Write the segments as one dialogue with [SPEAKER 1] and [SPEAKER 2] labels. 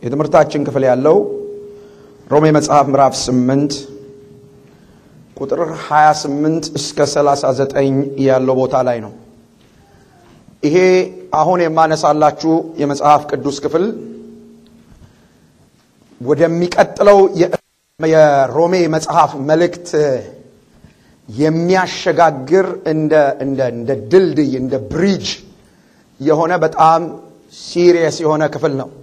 [SPEAKER 1] የትምህርታችን ክፍል ያለው ሮሜ መጽሐፍ ምዕራፍ 8 ቁጥር 28 እስከ 39 ያለው ቦታ ላይ ነው። ይሄ አሁን የማነሳላችሁ የመጽሐፍ ቅዱስ ክፍል ወደሚቀጥለው የሮሜ መጽሐፍ መልእክት የሚያሸጋግር እንደ እንደ እንደ ድልድይ እንደ ብሪጅ የሆነ በጣም ሲሪየስ የሆነ ክፍል ነው።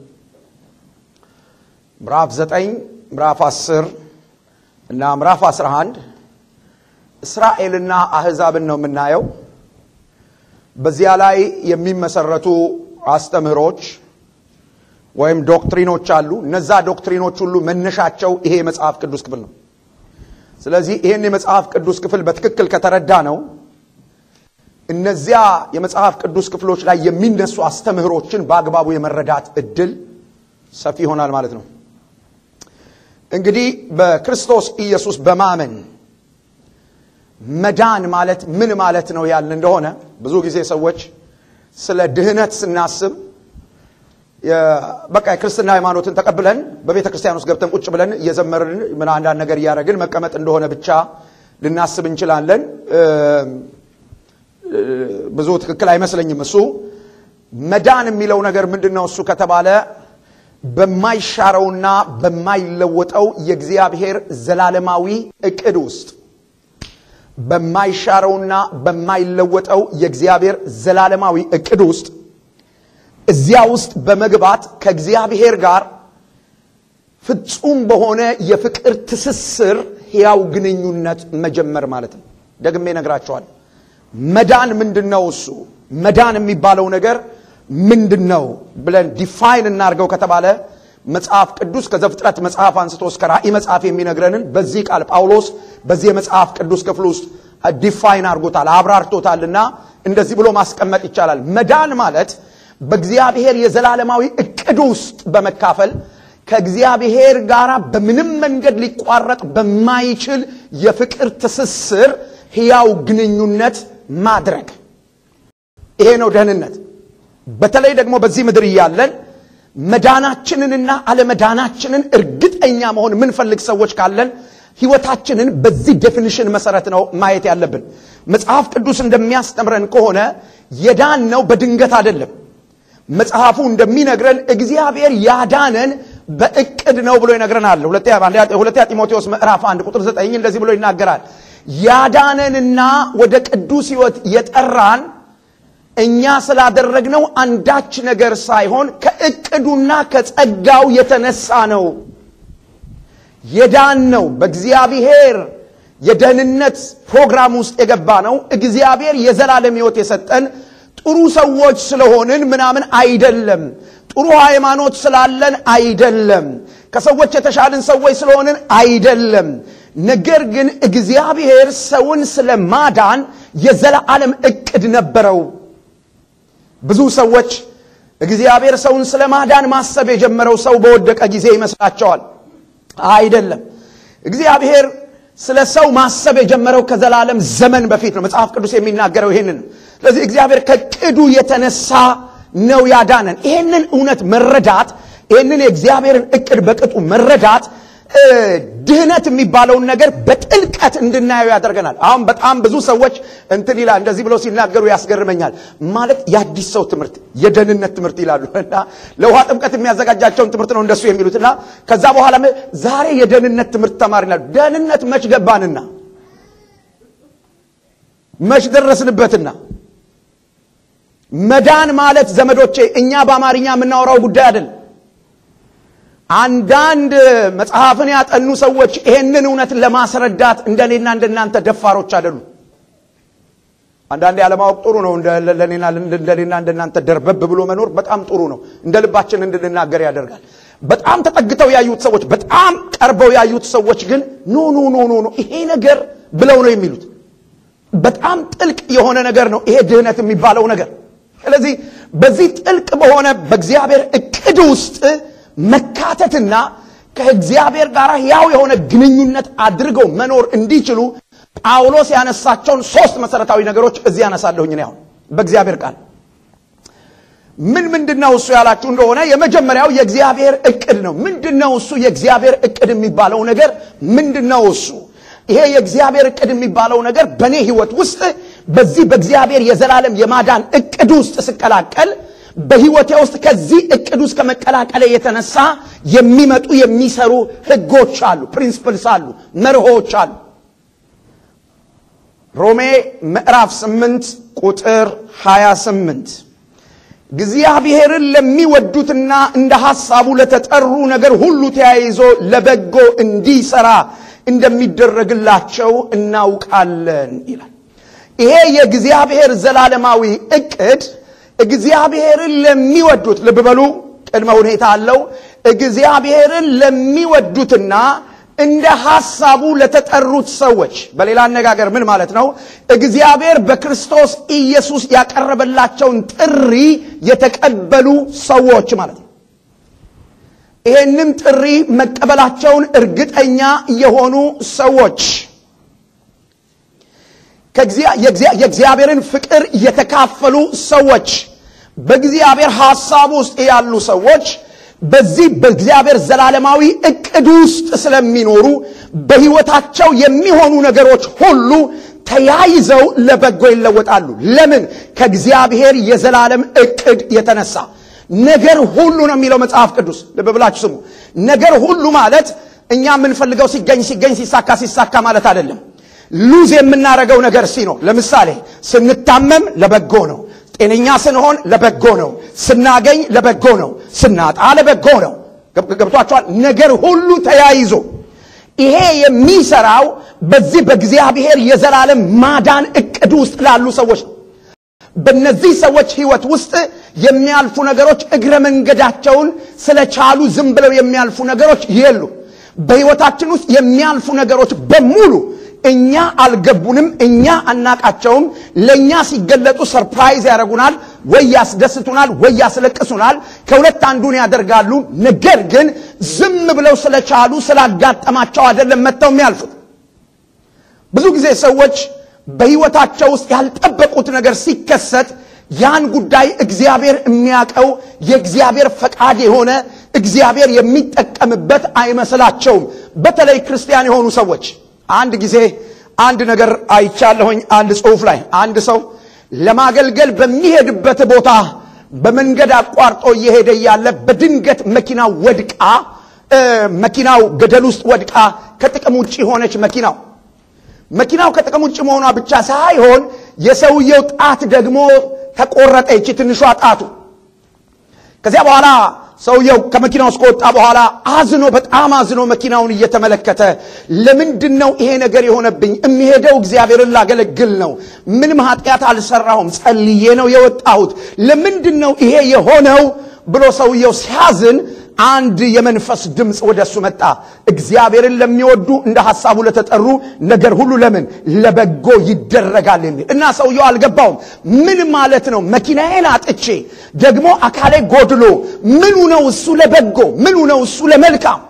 [SPEAKER 1] ምዕራፍ 9 ምዕራፍ 10 እና ምዕራፍ 11 እስራኤልና አህዛብን ነው የምናየው። በዚያ ላይ የሚመሰረቱ አስተምህሮች ወይም ዶክትሪኖች አሉ። እነዛ ዶክትሪኖች ሁሉ መነሻቸው ይሄ የመጽሐፍ ቅዱስ ክፍል ነው። ስለዚህ ይህን የመጽሐፍ ቅዱስ ክፍል በትክክል ከተረዳ ነው እነዚያ የመጽሐፍ ቅዱስ ክፍሎች ላይ የሚነሱ አስተምህሮችን በአግባቡ የመረዳት እድል ሰፊ ይሆናል ማለት ነው። እንግዲህ በክርስቶስ ኢየሱስ በማመን መዳን ማለት ምን ማለት ነው ያልን እንደሆነ ብዙ ጊዜ ሰዎች ስለ ድህነት ስናስብ በቃ የክርስትና ሃይማኖትን ተቀብለን በቤተ ክርስቲያን ውስጥ ገብተን ቁጭ ብለን እየዘመርን ምን አንዳንድ ነገር እያደረግን መቀመጥ እንደሆነ ብቻ ልናስብ እንችላለን። ብዙ ትክክል አይመስለኝም። እሱ መዳን የሚለው ነገር ምንድን ነው? እሱ ከተባለ በማይሻረውና በማይለወጠው የእግዚአብሔር ዘላለማዊ እቅድ ውስጥ በማይሻረውና በማይለወጠው የእግዚአብሔር ዘላለማዊ እቅድ ውስጥ እዚያ ውስጥ በመግባት ከእግዚአብሔር ጋር ፍጹም በሆነ የፍቅር ትስስር ሕያው ግንኙነት መጀመር ማለት ነው። ደግሜ ነግራቸዋል። መዳን ምንድን ነው? እሱ መዳን የሚባለው ነገር ምንድን ነው ብለን ዲፋይን እናድርገው ከተባለ መጽሐፍ ቅዱስ ከዘፍጥረት መጽሐፍ አንስቶ እስከ ራእይ መጽሐፍ የሚነግረንን በዚህ ቃል ጳውሎስ በዚህ የመጽሐፍ ቅዱስ ክፍል ውስጥ ዲፋይን አድርጎታል፣ አብራርቶታልና እንደዚህ ብሎ ማስቀመጥ ይቻላል። መዳን ማለት በእግዚአብሔር የዘላለማዊ እቅድ ውስጥ በመካፈል ከእግዚአብሔር ጋር በምንም መንገድ ሊቋረጥ በማይችል የፍቅር ትስስር ሕያው ግንኙነት ማድረግ ይሄ ነው ደህንነት። በተለይ ደግሞ በዚህ ምድር እያለን መዳናችንንና አለመዳናችንን እርግጠኛ መሆን የምንፈልግ ሰዎች ካለን ሕይወታችንን በዚህ ዴፊኒሽን መሰረት ነው ማየት ያለብን። መጽሐፍ ቅዱስ እንደሚያስተምረን ከሆነ የዳን ነው በድንገት አይደለም። መጽሐፉ እንደሚነግረን እግዚአብሔር ያዳነን በእቅድ ነው ብሎ ይነግረናል። ሁለተኛ ጢሞቴዎስ ምዕራፍ 1 ቁጥር 9 እንደዚህ ብሎ ይናገራል። ያዳነንና ወደ ቅዱስ ሕይወት የጠራን እኛ ስላደረግነው አንዳች ነገር ሳይሆን ከእቅዱና ከጸጋው የተነሳ ነው። የዳን ነው በእግዚአብሔር የደህንነት ፕሮግራም ውስጥ የገባ ነው። እግዚአብሔር የዘላለም ሕይወት የሰጠን ጥሩ ሰዎች ስለሆንን ምናምን አይደለም። ጥሩ ሃይማኖት ስላለን አይደለም። ከሰዎች የተሻልን ሰዎች ስለሆንን አይደለም። ነገር ግን እግዚአብሔር ሰውን ስለ ማዳን የዘላለም እቅድ ነበረው። ብዙ ሰዎች እግዚአብሔር ሰውን ስለ ማዳን ማሰብ የጀመረው ሰው በወደቀ ጊዜ ይመስላቸዋል። አይደለም። እግዚአብሔር ስለ ሰው ማሰብ የጀመረው ከዘላለም ዘመን በፊት ነው። መጽሐፍ ቅዱስ የሚናገረው ይህንን። ስለዚህ እግዚአብሔር ከቅዱ የተነሳ ነው ያዳነን። ይህንን እውነት መረዳት፣ ይህንን የእግዚአብሔርን እቅድ በቅጡ መረዳት ድህነት የሚባለውን ነገር በጥልቀት እንድናየው ያደርገናል። አሁን በጣም ብዙ ሰዎች እንትን ይላል እንደዚህ ብለው ሲናገሩ ያስገርመኛል። ማለት የአዲስ ሰው ትምህርት የደህንነት ትምህርት ይላሉ እና ለውሃ ጥምቀት የሚያዘጋጃቸውን ትምህርት ነው እንደሱ የሚሉት እና ከዛ በኋላ ዛሬ የደህንነት ትምህርት ተማሪ ይላሉ። ደህንነት መች ገባንና መች ደረስንበትና መዳን ማለት ዘመዶቼ እኛ በአማርኛ የምናወራው ጉዳይ አይደለም። አንዳንድ መጽሐፍን ያጠኑ ሰዎች ይሄንን እውነት ለማስረዳት እንደኔና እንደናንተ ደፋሮች አይደሉም። አንዳንዴ ያለማወቅ ጥሩ ነው። እንደኔና እንደናንተ ደርበብ ብሎ መኖር በጣም ጥሩ ነው። እንደ ልባችን እንድንናገር ያደርጋል። በጣም ተጠግተው ያዩት ሰዎች፣ በጣም ቀርበው ያዩት ሰዎች ግን ኖ ኖ ኖ ኖ ይሄ ነገር ብለው ነው የሚሉት። በጣም ጥልቅ የሆነ ነገር ነው ይሄ ድህነት የሚባለው ነገር። ስለዚህ በዚህ ጥልቅ በሆነ በእግዚአብሔር እቅድ ውስጥ መካተትና ከእግዚአብሔር ጋር ያው የሆነ ግንኙነት አድርገው መኖር እንዲችሉ ጳውሎስ ያነሳቸውን ሶስት መሰረታዊ ነገሮች እዚህ ያነሳለሁኝ። እኔ አሁን በእግዚአብሔር ቃል ምን ምንድን ነው እሱ ያላችሁ እንደሆነ የመጀመሪያው የእግዚአብሔር እቅድ ነው። ምንድን ነው እሱ የእግዚአብሔር እቅድ የሚባለው ነገር ምንድን ነው እሱ? ይሄ የእግዚአብሔር እቅድ የሚባለው ነገር በእኔ ህይወት ውስጥ በዚህ በእግዚአብሔር የዘላለም የማዳን እቅድ ውስጥ ስቀላቀል በህይወቴ ውስጥ ከዚህ እቅድ ውስጥ ከመቀላቀለ የተነሳ የሚመጡ የሚሰሩ ህጎች አሉ፣ ፕሪንስፕልስ አሉ፣ መርሆች አሉ። ሮሜ ምዕራፍ 8 ቁጥር 28 እግዚአብሔርን ለሚወዱትና እንደ ሐሳቡ ለተጠሩ ነገር ሁሉ ተያይዞ ለበጎ እንዲሰራ እንደሚደረግላቸው እናውቃለን ይላል። ይሄ የእግዚአብሔር ዘላለማዊ እቅድ እግዚአብሔርን ለሚወዱት ልብ በሉ፣ ቅድመ ሁኔታ አለው። እግዚአብሔርን ለሚወዱትና እንደ ሐሳቡ ለተጠሩት ሰዎች፣ በሌላ አነጋገር ምን ማለት ነው? እግዚአብሔር በክርስቶስ ኢየሱስ ያቀረበላቸውን ጥሪ የተቀበሉ ሰዎች ማለት ነው። ይሄንን ጥሪ መቀበላቸውን እርግጠኛ የሆኑ ሰዎች የእግዚአብሔርን ፍቅር የተካፈሉ ሰዎች በእግዚአብሔር ሐሳብ ውስጥ ያሉ ሰዎች በዚህ በእግዚአብሔር ዘላለማዊ እቅድ ውስጥ ስለሚኖሩ በሕይወታቸው የሚሆኑ ነገሮች ሁሉ ተያይዘው ለበጎ ይለወጣሉ። ለምን? ከእግዚአብሔር የዘላለም እቅድ የተነሳ ነገር ሁሉ ነው የሚለው መጽሐፍ ቅዱስ። ልብ ብላችሁ ስሙ። ነገር ሁሉ ማለት እኛ የምንፈልገው ሲገኝ ሲገኝ ሲሳካ ሲሳካ ማለት አይደለም። ሉዝ የምናደርገው ነገር ሲኖር፣ ለምሳሌ ስንታመም ለበጎ ነው። ጤነኛ ስንሆን ለበጎ ነው። ስናገኝ ለበጎ ነው። ስናጣ ለበጎ ነው። ገብቷቸዋል። ነገር ሁሉ ተያይዞ ይሄ የሚሰራው በዚህ በእግዚአብሔር የዘላለም ማዳን እቅድ ውስጥ ላሉ ሰዎች ነው። በእነዚህ ሰዎች ህይወት ውስጥ የሚያልፉ ነገሮች እግረ መንገዳቸውን ስለቻሉ ዝም ብለው የሚያልፉ ነገሮች የሉ። በህይወታችን ውስጥ የሚያልፉ ነገሮች በሙሉ እኛ አልገቡንም፣ እኛ አናቃቸውም። ለእኛ ሲገለጡ ሰርፕራይዝ ያደርጉናል፣ ወይ ያስደስቱናል፣ ወይ ያስለቅሱናል። ከሁለት አንዱን ያደርጋሉ። ነገር ግን ዝም ብለው ስለቻሉ ስላጋጠማቸው አይደለም መጥተው የሚያልፉት። ብዙ ጊዜ ሰዎች በህይወታቸው ውስጥ ያልጠበቁት ነገር ሲከሰት ያን ጉዳይ እግዚአብሔር የሚያውቀው የእግዚአብሔር ፈቃድ የሆነ እግዚአብሔር የሚጠቀምበት አይመስላቸውም። በተለይ ክርስቲያን የሆኑ ሰዎች አንድ ጊዜ አንድ ነገር አይቻለሁኝ። አንድ ጽሑፍ ላይ አንድ ሰው ለማገልገል በሚሄድበት ቦታ በመንገድ አቋርጦ እየሄደ እያለ በድንገት መኪናው ወድቃ መኪናው ገደል ውስጥ ወድቃ ከጥቅም ውጭ ሆነች። መኪናው መኪናው ከጥቅም ውጭ መሆኗ ብቻ ሳይሆን የሰውየው ጣት ደግሞ ተቆረጠ። ይቺ ትንሿ ጣቱ ከዚያ በኋላ ሰውየው ከመኪናው ውስጥ ከወጣ በኋላ አዝኖ በጣም አዝኖ መኪናውን እየተመለከተ ለምንድን ነው ይሄ ነገር የሆነብኝ? የሚሄደው እግዚአብሔርን ላገለግል ነው። ምንም ኃጢአት አልሰራሁም። ጸልዬ ነው የወጣሁት። ለምንድን ነው ይሄ የሆነው ብሎ ሰውየው ሲያዝን አንድ የመንፈስ ድምፅ ወደ እሱ መጣ። እግዚአብሔርን ለሚወዱ እንደ ሐሳቡ ለተጠሩ ነገር ሁሉ ለምን ለበጎ ይደረጋል የሚል እና ሰውየው አልገባውም። ምን ማለት ነው? መኪናዬን አጥቼ ደግሞ አካሌ ጎድሎ ምኑ ነው እሱ ለበጎ? ምኑ ነው እሱ ለመልካም?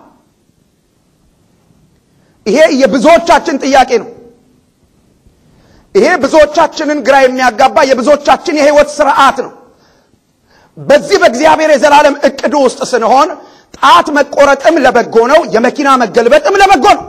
[SPEAKER 1] ይሄ የብዙዎቻችን ጥያቄ ነው። ይሄ ብዙዎቻችንን ግራ የሚያጋባ የብዙዎቻችን የህይወት ስርዓት ነው። በዚህ በእግዚአብሔር የዘላለም እቅድ ውስጥ ስንሆን ጣት መቆረጥም ለበጎ ነው፣ የመኪና መገልበጥም ለበጎ ነው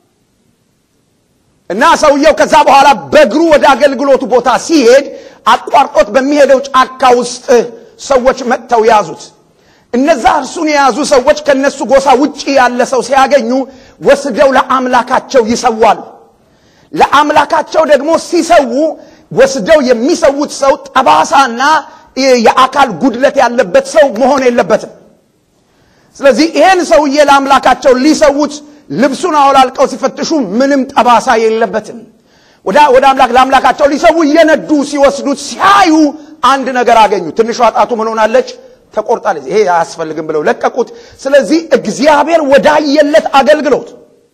[SPEAKER 1] እና ሰውየው ከዛ በኋላ በእግሩ ወደ አገልግሎቱ ቦታ ሲሄድ አቋርጦት በሚሄደው ጫካ ውስጥ ሰዎች መጥተው ያዙት። እነዛ እርሱን የያዙ ሰዎች ከነሱ ጎሳ ውጪ ያለ ሰው ሲያገኙ ወስደው ለአምላካቸው ይሰዋሉ። ለአምላካቸው ደግሞ ሲሰዉ ወስደው የሚሰዉት ሰው ጠባሳና የአካል ጉድለት ያለበት ሰው መሆን የለበትም። ስለዚህ ይሄን ሰውዬ ለአምላካቸው ሊሰዉት ልብሱን አወላልቀው ሲፈትሹ ምንም ጠባሳ የለበትም። ወደ አምላክ ለአምላካቸው ሊሰዉ እየነዱ ሲወስዱት ሲያዩ አንድ ነገር አገኙ። ትንሿ ጣቱ ምን ሆናለች? ተቆርጣለች። ይሄ አያስፈልግም ብለው ለቀቁት። ስለዚህ እግዚአብሔር ወዳየለት አገልግሎት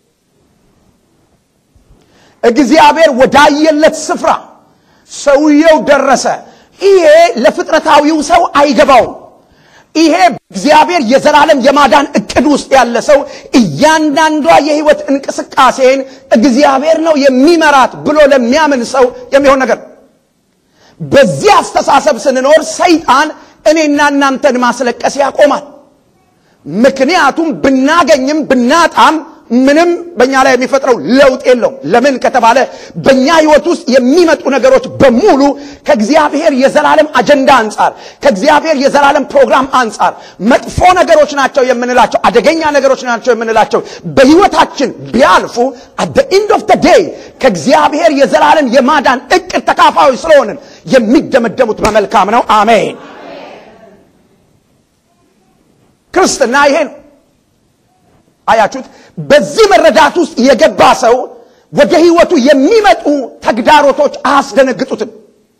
[SPEAKER 1] እግዚአብሔር ወዳየለት ስፍራ ሰውየው ደረሰ። ይሄ ለፍጥረታዊው ሰው አይገባውም። ይሄ እግዚአብሔር የዘላለም የማዳን እቅድ ውስጥ ያለ ሰው እያንዳንዷ የህይወት እንቅስቃሴን እግዚአብሔር ነው የሚመራት ብሎ ለሚያምን ሰው የሚሆን ነገር። በዚህ አስተሳሰብ ስንኖር ሰይጣን እኔና እናንተን ማስለቀስ ያቆማል። ምክንያቱም ብናገኝም ብናጣም ምንም በእኛ ላይ የሚፈጥረው ለውጥ የለውም። ለምን ከተባለ በእኛ ህይወት ውስጥ የሚመጡ ነገሮች በሙሉ ከእግዚአብሔር የዘላለም አጀንዳ አንጻር፣ ከእግዚአብሔር የዘላለም ፕሮግራም አንጻር መጥፎ ነገሮች ናቸው የምንላቸው፣ አደገኛ ነገሮች ናቸው የምንላቸው በህይወታችን ቢያልፉ አት the end of the day ከእግዚአብሔር የዘላለም የማዳን እቅድ ተካፋዮች ስለሆንን የሚደመደሙት በመልካም ነው። አሜን። ክርስትና ይሄ ነው። አያችሁት? በዚህ መረዳት ውስጥ የገባ ሰው ወደ ህይወቱ የሚመጡ ተግዳሮቶች አያስደነግጡትም።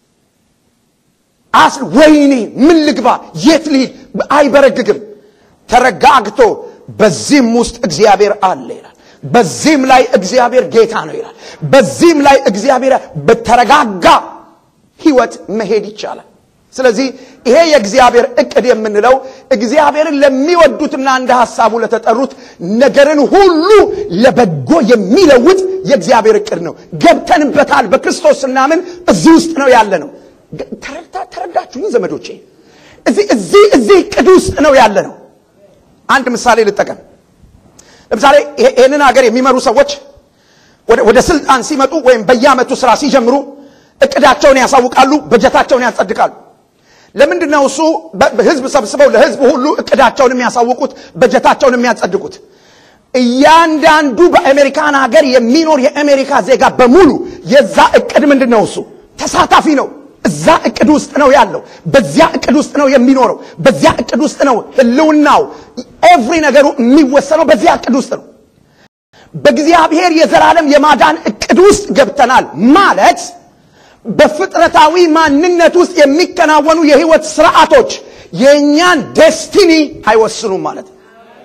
[SPEAKER 1] አስ ወይኔ ምን ልግባ፣ የት ልሂድ አይበረግግም። ተረጋግቶ በዚህም ውስጥ እግዚአብሔር አለ ይላል። በዚህም ላይ እግዚአብሔር ጌታ ነው ይላል። በዚህም ላይ እግዚአብሔር በተረጋጋ ህይወት መሄድ ይቻላል። ስለዚህ ይሄ የእግዚአብሔር እቅድ የምንለው እግዚአብሔርን ለሚወዱትና እንደ ሐሳቡ ለተጠሩት ነገርን ሁሉ ለበጎ የሚለውጥ የእግዚአብሔር እቅድ ነው። ገብተንበታል። በክርስቶስ ስናምን እዚህ ውስጥ ነው ያለ ነው። ተረዳችሁኝ ዘመዶቼ? እዚህ እዚህ እዚህ እቅድ ውስጥ ነው ያለ ነው። አንድ ምሳሌ ልጠቀም። ለምሳሌ ይህንን ሀገር የሚመሩ ሰዎች ወደ ስልጣን ሲመጡ ወይም በየዓመቱ ስራ ሲጀምሩ እቅዳቸውን ያሳውቃሉ፣ በጀታቸውን ያጸድቃሉ። ለምንድን ነው እሱ ህዝብ ሰብስበው ለህዝብ ሁሉ እቅዳቸውን የሚያሳውቁት በጀታቸውን የሚያጸድቁት? እያንዳንዱ በአሜሪካን ሀገር የሚኖር የአሜሪካ ዜጋ በሙሉ የዛ እቅድ ምንድን ነው? እሱ ተሳታፊ ነው። እዛ እቅድ ውስጥ ነው ያለው። በዚያ እቅድ ውስጥ ነው የሚኖረው። በዚያ እቅድ ውስጥ ነው ህልውናው፣ ኤቭሪ ነገሩ የሚወሰነው በዚያ እቅድ ውስጥ ነው። በእግዚአብሔር የዘላለም የማዳን እቅድ ውስጥ ገብተናል ማለት በፍጥረታዊ ማንነት ውስጥ የሚከናወኑ የህይወት ስርዓቶች የእኛን ዴስቲኒ አይወስኑም ማለት ነው።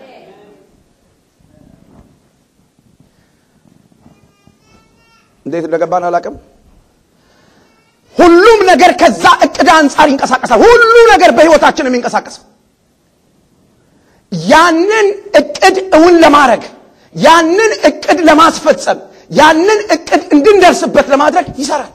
[SPEAKER 1] እንዴት እንደገባን አላውቅም። ሁሉም ነገር ከዛ እቅድ አንጻር ይንቀሳቀሳል። ሁሉ ነገር በህይወታችን የሚንቀሳቀሰው ያንን እቅድ እውን ለማድረግ ያንን እቅድ ለማስፈጸም ያንን እቅድ እንድንደርስበት ለማድረግ ይሰራል።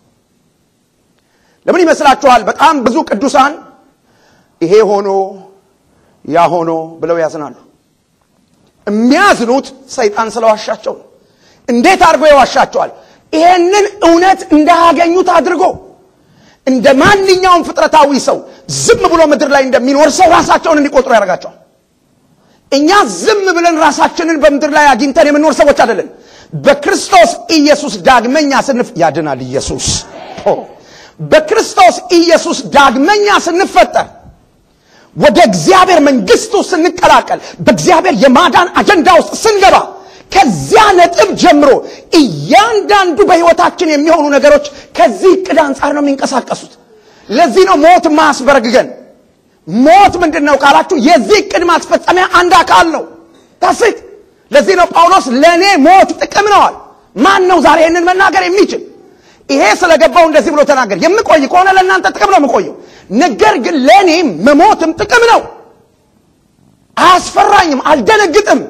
[SPEAKER 1] ለምን ይመስላችኋል? በጣም ብዙ ቅዱሳን ይሄ ሆኖ ያ ሆኖ ብለው ያዝናሉ። የሚያዝኑት ሰይጣን ስለዋሻቸው ነው። እንዴት አድርጎ ይዋሻቸዋል? ይሄንን እውነት እንዳያገኙት አድርጎ እንደ ማንኛውም ፍጥረታዊ ሰው ዝም ብሎ ምድር ላይ እንደሚኖር ሰው ራሳቸውን እንዲቆጥሩ ያደርጋቸዋል። እኛ ዝም ብለን ራሳችንን በምድር ላይ አግኝተን የምንኖር ሰዎች አይደለን። በክርስቶስ ኢየሱስ ዳግመኛ ስንፍ ያድናል ኢየሱስ በክርስቶስ ኢየሱስ ዳግመኛ ስንፈጠር ወደ እግዚአብሔር መንግስቱ ስንቀላቀል በእግዚአብሔር የማዳን አጀንዳ ውስጥ ስንገባ ከዚያ ነጥብ ጀምሮ እያንዳንዱ በሕይወታችን የሚሆኑ ነገሮች ከዚህ እቅድ አንጻር ነው የሚንቀሳቀሱት። ለዚህ ነው ሞት ማያስበረግገን። ሞት ምንድን ነው ካላችሁ የዚህ እቅድ ማስፈጸሚያ አንድ አካል ነው። ታስት ለዚህ ነው ጳውሎስ ለእኔ ሞት ጥቅም ነዋል። ማን ነው ዛሬ ይህንን መናገር የሚችል? ይሄ ስለገባው እንደዚህ ብሎ ተናገር። የምቆይ ከሆነ ለእናንተ ጥቅም ነው የምቆየው። ነገር ግን ለእኔ መሞትም ጥቅም ነው። አያስፈራኝም፣ አልደነግጥም።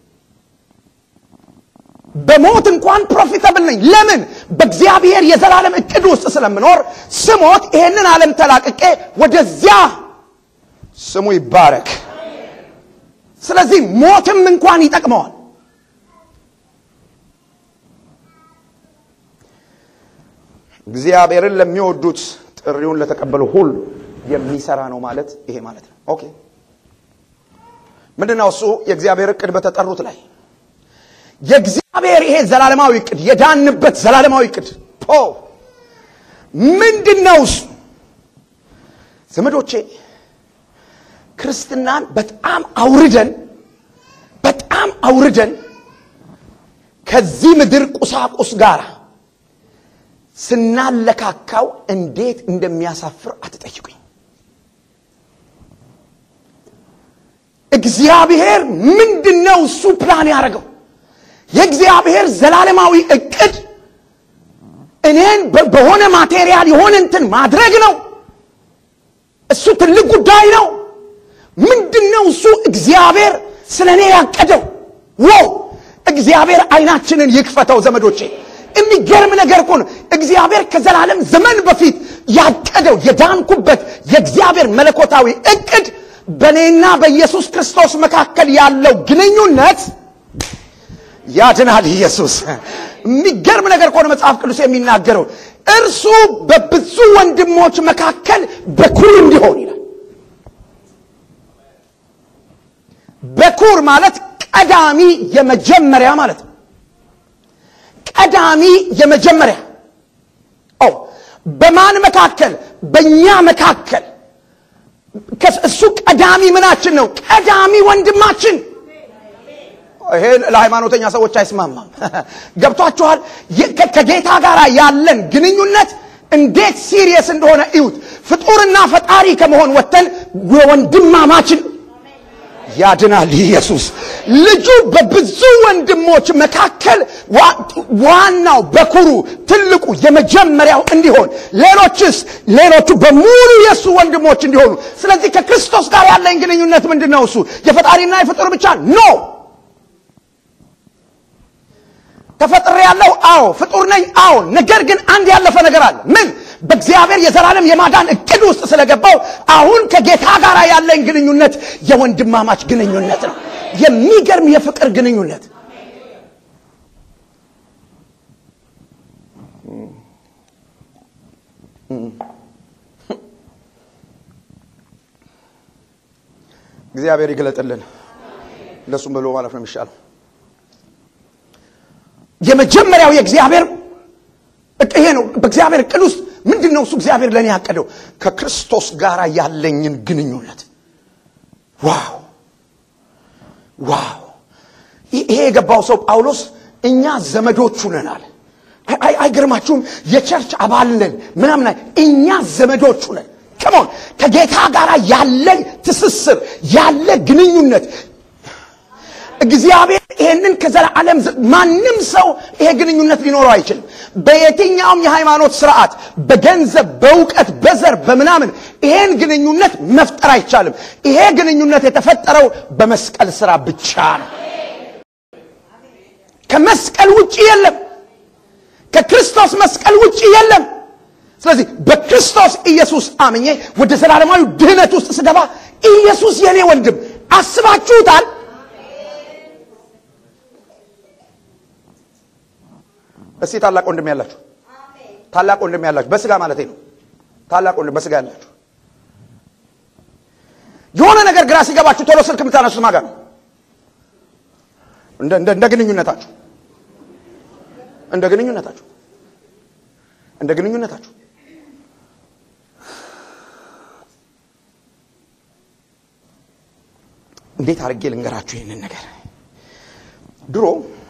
[SPEAKER 1] በሞት እንኳን ፕሮፊታብል ነኝ። ለምን? በእግዚአብሔር የዘላለም እቅድ ውስጥ ስለምኖር ስሞት ይሄንን ዓለም ተላቅቄ ወደዚያ ስሙ ይባረክ። ስለዚህ ሞትም እንኳን ይጠቅመዋል። እግዚአብሔርን ለሚወዱት ጥሪውን ለተቀበሉ ሁሉ የሚሰራ ነው ማለት ይሄ ማለት ነው። ኦኬ ምንድነው እሱ? የእግዚአብሔር እቅድ በተጠሩት ላይ የእግዚአብሔር ይሄ ዘላለማዊ እቅድ የዳንበት ዘላለማዊ እቅድ ፖ ምንድን ነው እሱ? ዘመዶቼ ክርስትናን በጣም አውርደን በጣም አውርደን ከዚህ ምድር ቁሳቁስ ጋር ስናለካካው እንዴት እንደሚያሳፍር አትጠይቁኝ። እግዚአብሔር ምንድን ነው እሱ ፕላን ያደረገው? የእግዚአብሔር ዘላለማዊ እቅድ እኔን በሆነ ማቴሪያል የሆነ እንትን ማድረግ ነው። እሱ ትልቅ ጉዳይ ነው። ምንድን ነው እሱ እግዚአብሔር ስለ እኔ ያቀደው? ዎ እግዚአብሔር አይናችንን ይክፈተው ዘመዶቼ። የሚገርም ነገር እኮ ነው። እግዚአብሔር ከዘላለም ዘመን በፊት ያቀደው የዳንኩበት የእግዚአብሔር መለኮታዊ እቅድ በእኔና በኢየሱስ ክርስቶስ መካከል ያለው ግንኙነት ያድናል። ኢየሱስ የሚገርም ነገር እኮ ነው መጽሐፍ ቅዱስ የሚናገረው እርሱ በብዙ ወንድሞች መካከል በኩር እንዲሆን ይላል። በኩር ማለት ቀዳሚ የመጀመሪያ ማለት ነው። ቀዳሚ የመጀመሪያ ኦ በማን መካከል? በእኛ መካከል እሱ ቀዳሚ ምናችን ነው? ቀዳሚ ወንድማችን። ይሄ ለሃይማኖተኛ ሰዎች አይስማማም። ገብቷችኋል? ከጌታ ጋር ያለን ግንኙነት እንዴት ሲሪየስ እንደሆነ እዩት። ፍጡርና ፈጣሪ ከመሆን ወጥተን ወንድማማችን ያድናል። ኢየሱስ ልጁ በብዙ ወንድሞች መካከል ዋናው በኩሩ ትልቁ የመጀመሪያው እንዲሆን ሌሎችስ ሌሎቹ በሙሉ የእሱ ወንድሞች እንዲሆኑ። ስለዚህ ከክርስቶስ ጋር ያለኝ ግንኙነት ምንድን ነው? እሱ የፈጣሪና የፍጡር ብቻ ኖ ተፈጥሬ ያለው አዎ፣ ፍጡር ነኝ አዎ። ነገር ግን አንድ ያለፈ ነገር አለ። ምን? በእግዚአብሔር የዘላለም የማዳን እቅድ ውስጥ ስለገባው አሁን ከጌታ ጋር ያለኝ ግንኙነት የወንድማማች ግንኙነት ነው። የሚገርም የፍቅር ግንኙነት። እግዚአብሔር ይግለጥልን። እንደሱም ብሎ ማለት ነው የሚሻለው። የመጀመሪያው የእግዚአብሔር ይሄ ነው። በእግዚአብሔር እቅድ ውስጥ ምንድን ነው እሱ እግዚአብሔር ለእኔ ያቀደው? ከክርስቶስ ጋር ያለኝን ግንኙነት። ዋው ዋው! ይሄ የገባው ሰው ጳውሎስ እኛ ዘመዶቹ ነን አለ። አይገርማችሁም? የቸርች አባል ነን ምናምን፣ እኛ ዘመዶቹ ነን። ከሞን ከጌታ ጋር ያለን ትስስር ያለ ግንኙነት እግዚአብሔር ይሄንን ከዘላለም ማንም ሰው ይሄ ግንኙነት ሊኖረው አይችልም። በየትኛውም የሃይማኖት ስርዓት፣ በገንዘብ፣ በእውቀት፣ በዘር፣ በምናምን ይሄን ግንኙነት መፍጠር አይቻልም። ይሄ ግንኙነት የተፈጠረው በመስቀል ስራ ብቻ ነው። ከመስቀል ውጭ የለም። ከክርስቶስ መስቀል ውጭ የለም። ስለዚህ በክርስቶስ ኢየሱስ አምኜ ወደ ዘላለማዊ ድህነት ውስጥ ስገባ ኢየሱስ የኔ ወንድም አስባችሁታል? እስቲ ታላቅ ወንድም ያላችሁ ታላቅ ወንድም ያላችሁ በስጋ ማለት ነው። ታላቅ ወንድም በስጋ ያላችሁ የሆነ ነገር ግራ ሲገባችሁ ቶሎ ስልክ የምታነሱት ማጋ ነው። እንደ እንደ ግንኙነታችሁ እንደ ግንኙነታችሁ እንደ ግንኙነታችሁ እንዴት አድርጌ ልንገራችሁ ይህንን ነገር ድሮ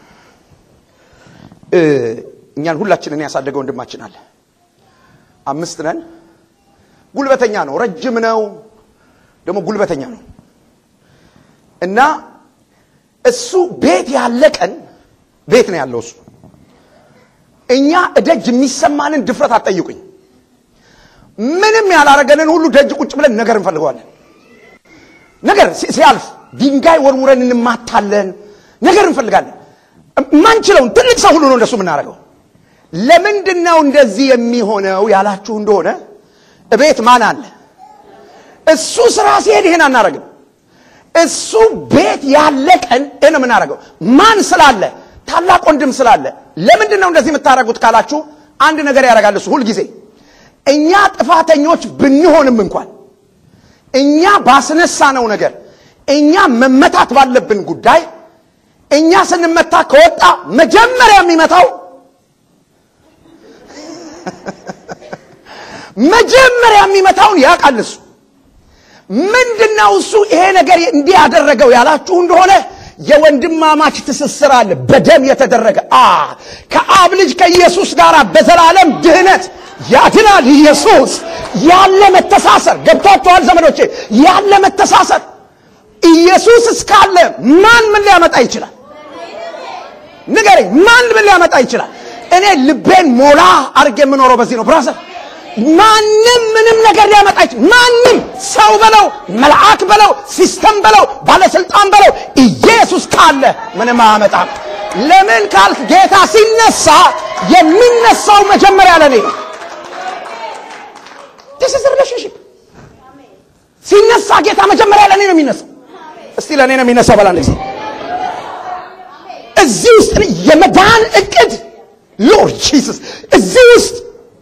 [SPEAKER 1] እኛን ሁላችንን ያሳደገ ወንድማችን አለ። አምስት ነን። ጉልበተኛ ነው፣ ረጅም ነው፣ ደግሞ ጉልበተኛ ነው እና እሱ ቤት ያለ ቀን ቤት ነው ያለው እሱ። እኛ እደጅ የሚሰማንን ድፍረት አትጠይቁኝ። ምንም ያላረገንን ሁሉ ደጅ ቁጭ ብለን ነገር እንፈልገዋለን። ነገር ሲያልፍ ድንጋይ ወርውረን እንማታለን። ነገር እንፈልጋለን። ማንችለውን ትልቅ ሰው ሁሉ ነው እንደሱ የምናደርገው። ለምንድን ነው እንደዚህ የሚሆነው ያላችሁ እንደሆነ እቤት ማን አለ? እሱ ስራ ሲሄድ ይሄን አናደርግም። እሱ ቤት ያለ ቀን ይህን የምናደርገው ማን ስላለ? ታላቅ ወንድም ስላለ። ለምንድን ነው እንደዚህ የምታደርጉት ካላችሁ አንድ ነገር ያደርጋል እሱ ሁልጊዜ እኛ ጥፋተኞች ብንሆንም እንኳን እኛ ባስነሳነው ነገር እኛ መመታት ባለብን ጉዳይ እኛ ስንመታ ከወጣ መጀመሪያ የሚመታው መጀመሪያ የሚመታውን ያውቃል እሱ። ምንድነው እሱ ይሄ ነገር እንዲህ ያደረገው ያላችሁ እንደሆነ የወንድማማች ትስስር አለ፣ በደም የተደረገ አ ከአብ ልጅ ከኢየሱስ ጋር በዘላለም ድህነት ያድናል። ኢየሱስ ያለ መተሳሰር ገብቷችኋል ዘመዶቼ? ያለ መተሳሰር ኢየሱስ እስካለ ማን ምን ሊያመጣ ይችላል? ንገረኝ፣ ማን ምን ሊያመጣ ይችላል? እኔ ልቤን ሞላ አድርጌ የምኖረው በዚህ ነው ብራዘር። ማንም ምንም ነገር ሊያመጣ ይችላል። ማንም ሰው በለው መልአክ በለው ሲስተም በለው ባለስልጣን በለው ኢየሱስ ካለ ምንም አያመጣም። ለምን ካልክ ጌታ ሲነሳ የሚነሳው መጀመሪያ ለኔ ነው። this is a relationship ሲነሳ ጌታ መጀመሪያ ለኔ ነው የሚነሳው። እስቲ ለኔ ነው የሚነሳው በላ ጊዜ እዚህ ውስጥ የመዳን እቅድ ሎርድ ጂሰስ እዚህ ውስጥ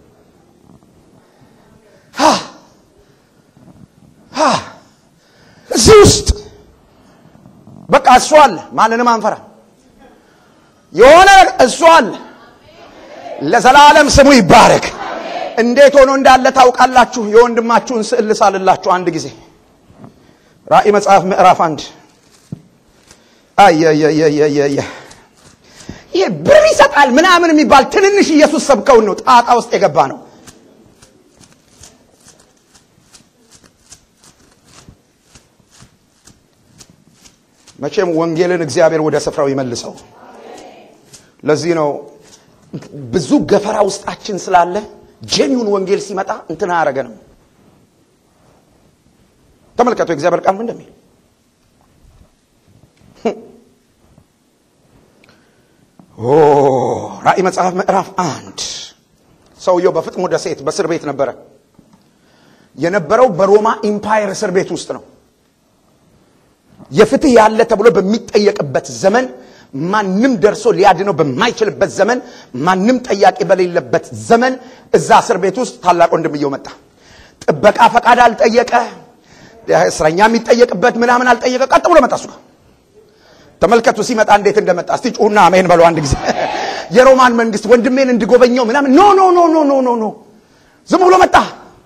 [SPEAKER 1] እዚህ ውስጥ በቃ እሱ አለ። ማንንም አንፈራ። የሆነ እሱ አለ። ለዘላለም ስሙ ይባረክ። እንዴት ሆኖ እንዳለ ታውቃላችሁ? የወንድማችሁን ስዕል ልሳልላችሁ አንድ ጊዜ ራእይ መጽሐፍ ምዕራፍ አንድ አየየየየየ ይሄ ብር ይሰጣል ምናምን የሚባል ትንንሽ ኢየሱስ ሰብከውን ነው ጣጣ ውስጥ የገባ ነው። መቼም ወንጌልን እግዚአብሔር ወደ ስፍራው ይመልሰው። ለዚህ ነው ብዙ ገፈራ ውስጣችን ስላለ ጄኒውን ወንጌል ሲመጣ እንትን አያረገንም። ተመልከቱ የእግዚአብሔር ቃል ምን እንደሚል ኦ ራእይ መጽሐፍ ምዕራፍ አንድ ሰውየው በፍጥሞ ደሴት በእስር ቤት ነበረ። የነበረው በሮማ ኢምፓየር እስር ቤት ውስጥ ነው። የፍትህ ያለ ተብሎ በሚጠየቅበት ዘመን ማንም ደርሶ ሊያድነው በማይችልበት ዘመን ማንም ጠያቂ በሌለበት ዘመን እዛ እስር ቤት ውስጥ ታላቅ ወንድምየው መጣ። ጥበቃ ፈቃድ አልጠየቀ፣ እስረኛ የሚጠየቅበት ምናምን አልጠየቀ። ቀጥ ብሎ መጣ እሱ ጋር። ተመልከቱ ሲመጣ እንዴት እንደመጣ። እስቲ ጩሁና አሜን በሉ አንድ ጊዜ። የሮማን መንግስት ወንድሜን እንድጎበኘው ምናምን ኖ ኖ ኖ ኖ ኖ ኖ ኖ ዝም ብሎ መጣ።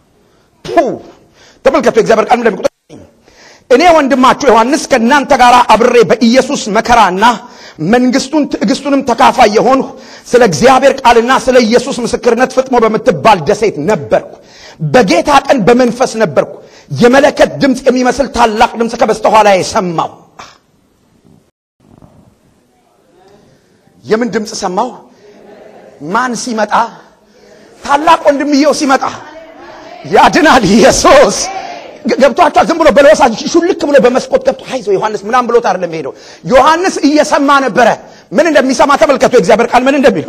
[SPEAKER 1] ተመልከቱ የእግዚአብሔር ቃል እንደሚቆጥ እኔ ወንድማችሁ ዮሐንስ ከእናንተ ጋር አብሬ በኢየሱስ መከራና መንግስቱን ትዕግስቱንም ተካፋይ የሆንሁ ስለ እግዚአብሔር ቃልና ስለ ኢየሱስ ምስክርነት ፍጥሞ በምትባል ደሴት ነበርኩ። በጌታ ቀን በመንፈስ ነበርኩ። የመለከት ድምፅ የሚመስል ታላቅ ድምፅ ከበስተኋላ የሰማው የምን ድምፅ ሰማው? ማን ሲመጣ? ታላቅ ወንድምየው ሲመጣ ያድናል ኢየሱስ ገብቷቸዋል። ዝም ብሎ በለወሳ ሹልክ ብሎ በመስኮት ገብቶ አይዞ ዮሐንስ ምናምን ብሎት አይደለም ሄደው። ዮሐንስ እየሰማ ነበረ። ምን እንደሚሰማ ተመልከቱ። የእግዚአብሔር ቃል ምን እንደሚል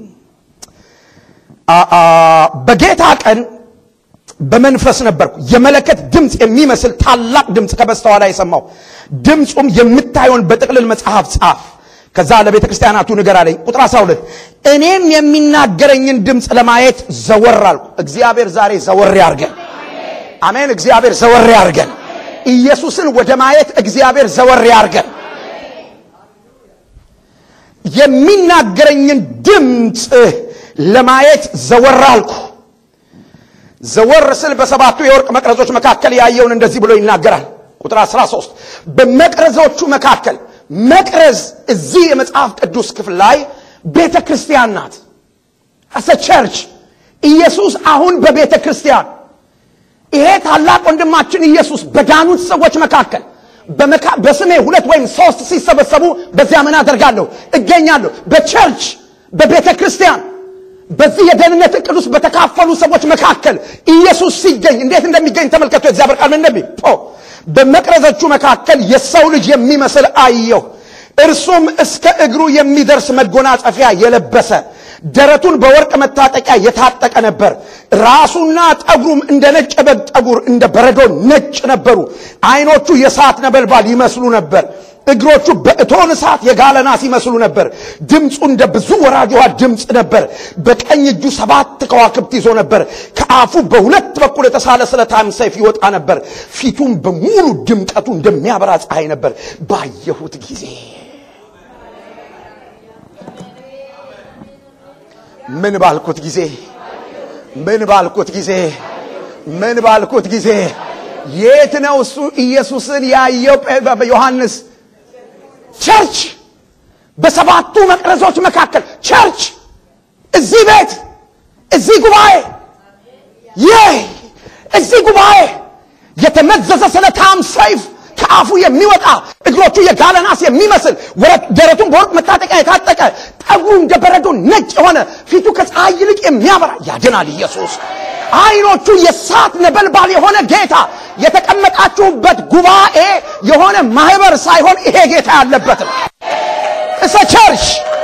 [SPEAKER 1] በጌታ ቀን በመንፈስ ነበርኩ። የመለከት ድምፅ የሚመስል ታላቅ ድምፅ ከበስተኋላ የሰማው ድምፁም የምታየውን በጥቅልል መጽሐፍ ጻፍ፣ ከዛ ለቤተ ክርስቲያናቱ ንገር አለኝ። ቁጥር 12 እኔም የሚናገረኝን ድምፅ ለማየት ዘወር አልኩ። እግዚአብሔር ዛሬ ዘወር ያርገን። አሜን። እግዚአብሔር ዘወር ያርገን። ኢየሱስን ወደ ማየት እግዚአብሔር ዘወር ያርገን። የሚናገረኝን ድምፅ ለማየት ዘወር አልኩ። ዘወር ስል በሰባቱ የወርቅ መቅረዞች መካከል ያየውን እንደዚህ ብሎ ይናገራል። ቁጥር 13 በመቅረዞቹ መካከል መቅረዝ እዚህ የመጽሐፍ ቅዱስ ክፍል ላይ ቤተ ክርስቲያን ናት። አሰ ቸርች ኢየሱስ አሁን በቤተ ክርስቲያን ይሄ ታላቅ ወንድማችን ኢየሱስ በዳኑት ሰዎች መካከል በስሜ ሁለት ወይም ሶስት ሲሰበሰቡ በዚያ ምን አደርጋለሁ እገኛለሁ። በቸርች በቤተ ክርስቲያን በዚህ የደህንነት እቅድ ውስጥ በተካፈሉ ሰዎች መካከል ኢየሱስ ሲገኝ እንዴት እንደሚገኝ ተመልከቱ። የእግዚአብሔር ቃል ምን እንደሚል በመቅረዞቹ መካከል የሰው ልጅ የሚመስል አየሁ። እርሱም እስከ እግሩ የሚደርስ መጎናጸፊያ የለበሰ ደረቱን በወርቅ መታጠቂያ የታጠቀ ነበር። ራሱና ጠጉሩም እንደ ነጭ በግ ጠጉር እንደ በረዶ ነጭ ነበሩ። ዓይኖቹ የእሳት ነበልባል ይመስሉ ነበር። እግሮቹ በእቶን እሳት የጋለ ናስ ይመስሉ ነበር። ድምፁ እንደ ብዙ ወራጅ ውሃ ድምፅ ነበር። በቀኝ እጁ ሰባት ከዋክብት ይዞ ነበር። ከአፉ በሁለት በኩል የተሳለ ስለታም ሰይፍ ይወጣ ነበር። ፊቱም በሙሉ ድምቀቱ እንደሚያበራ ፀሐይ ነበር። ባየሁት ጊዜ ምን ባልኩት ጊዜ ምን ባልኩት ጊዜ ምን ባልኩት ጊዜ የት ነው እሱ ኢየሱስን ያየው ዮሐንስ? ቸርች በሰባቱ መቅረዞች መካከል ቸርች፣ እዚህ ቤት፣ እዚህ ጉባኤ፣ ይህ እዚህ ጉባኤ የተመዘዘ ስለታም ሰይፍ ከአፉ የሚወጣ እግሮቹ የጋለ ናስ የሚመስል ደረቱን በወርቅ መታጠቂያ የታጠቀ ጠጉሩ እንደ በረዶ ነጭ የሆነ ፊቱ ከፀሐይ ይልቅ የሚያበራ ያድናል ኢየሱስ። ዓይኖቹ የእሳት ነበልባል የሆነ ጌታ የተቀመጣችሁበት ጉባኤ የሆነ ማህበር ሳይሆን ይሄ ጌታ ያለበት ነው። እሰ ቸርች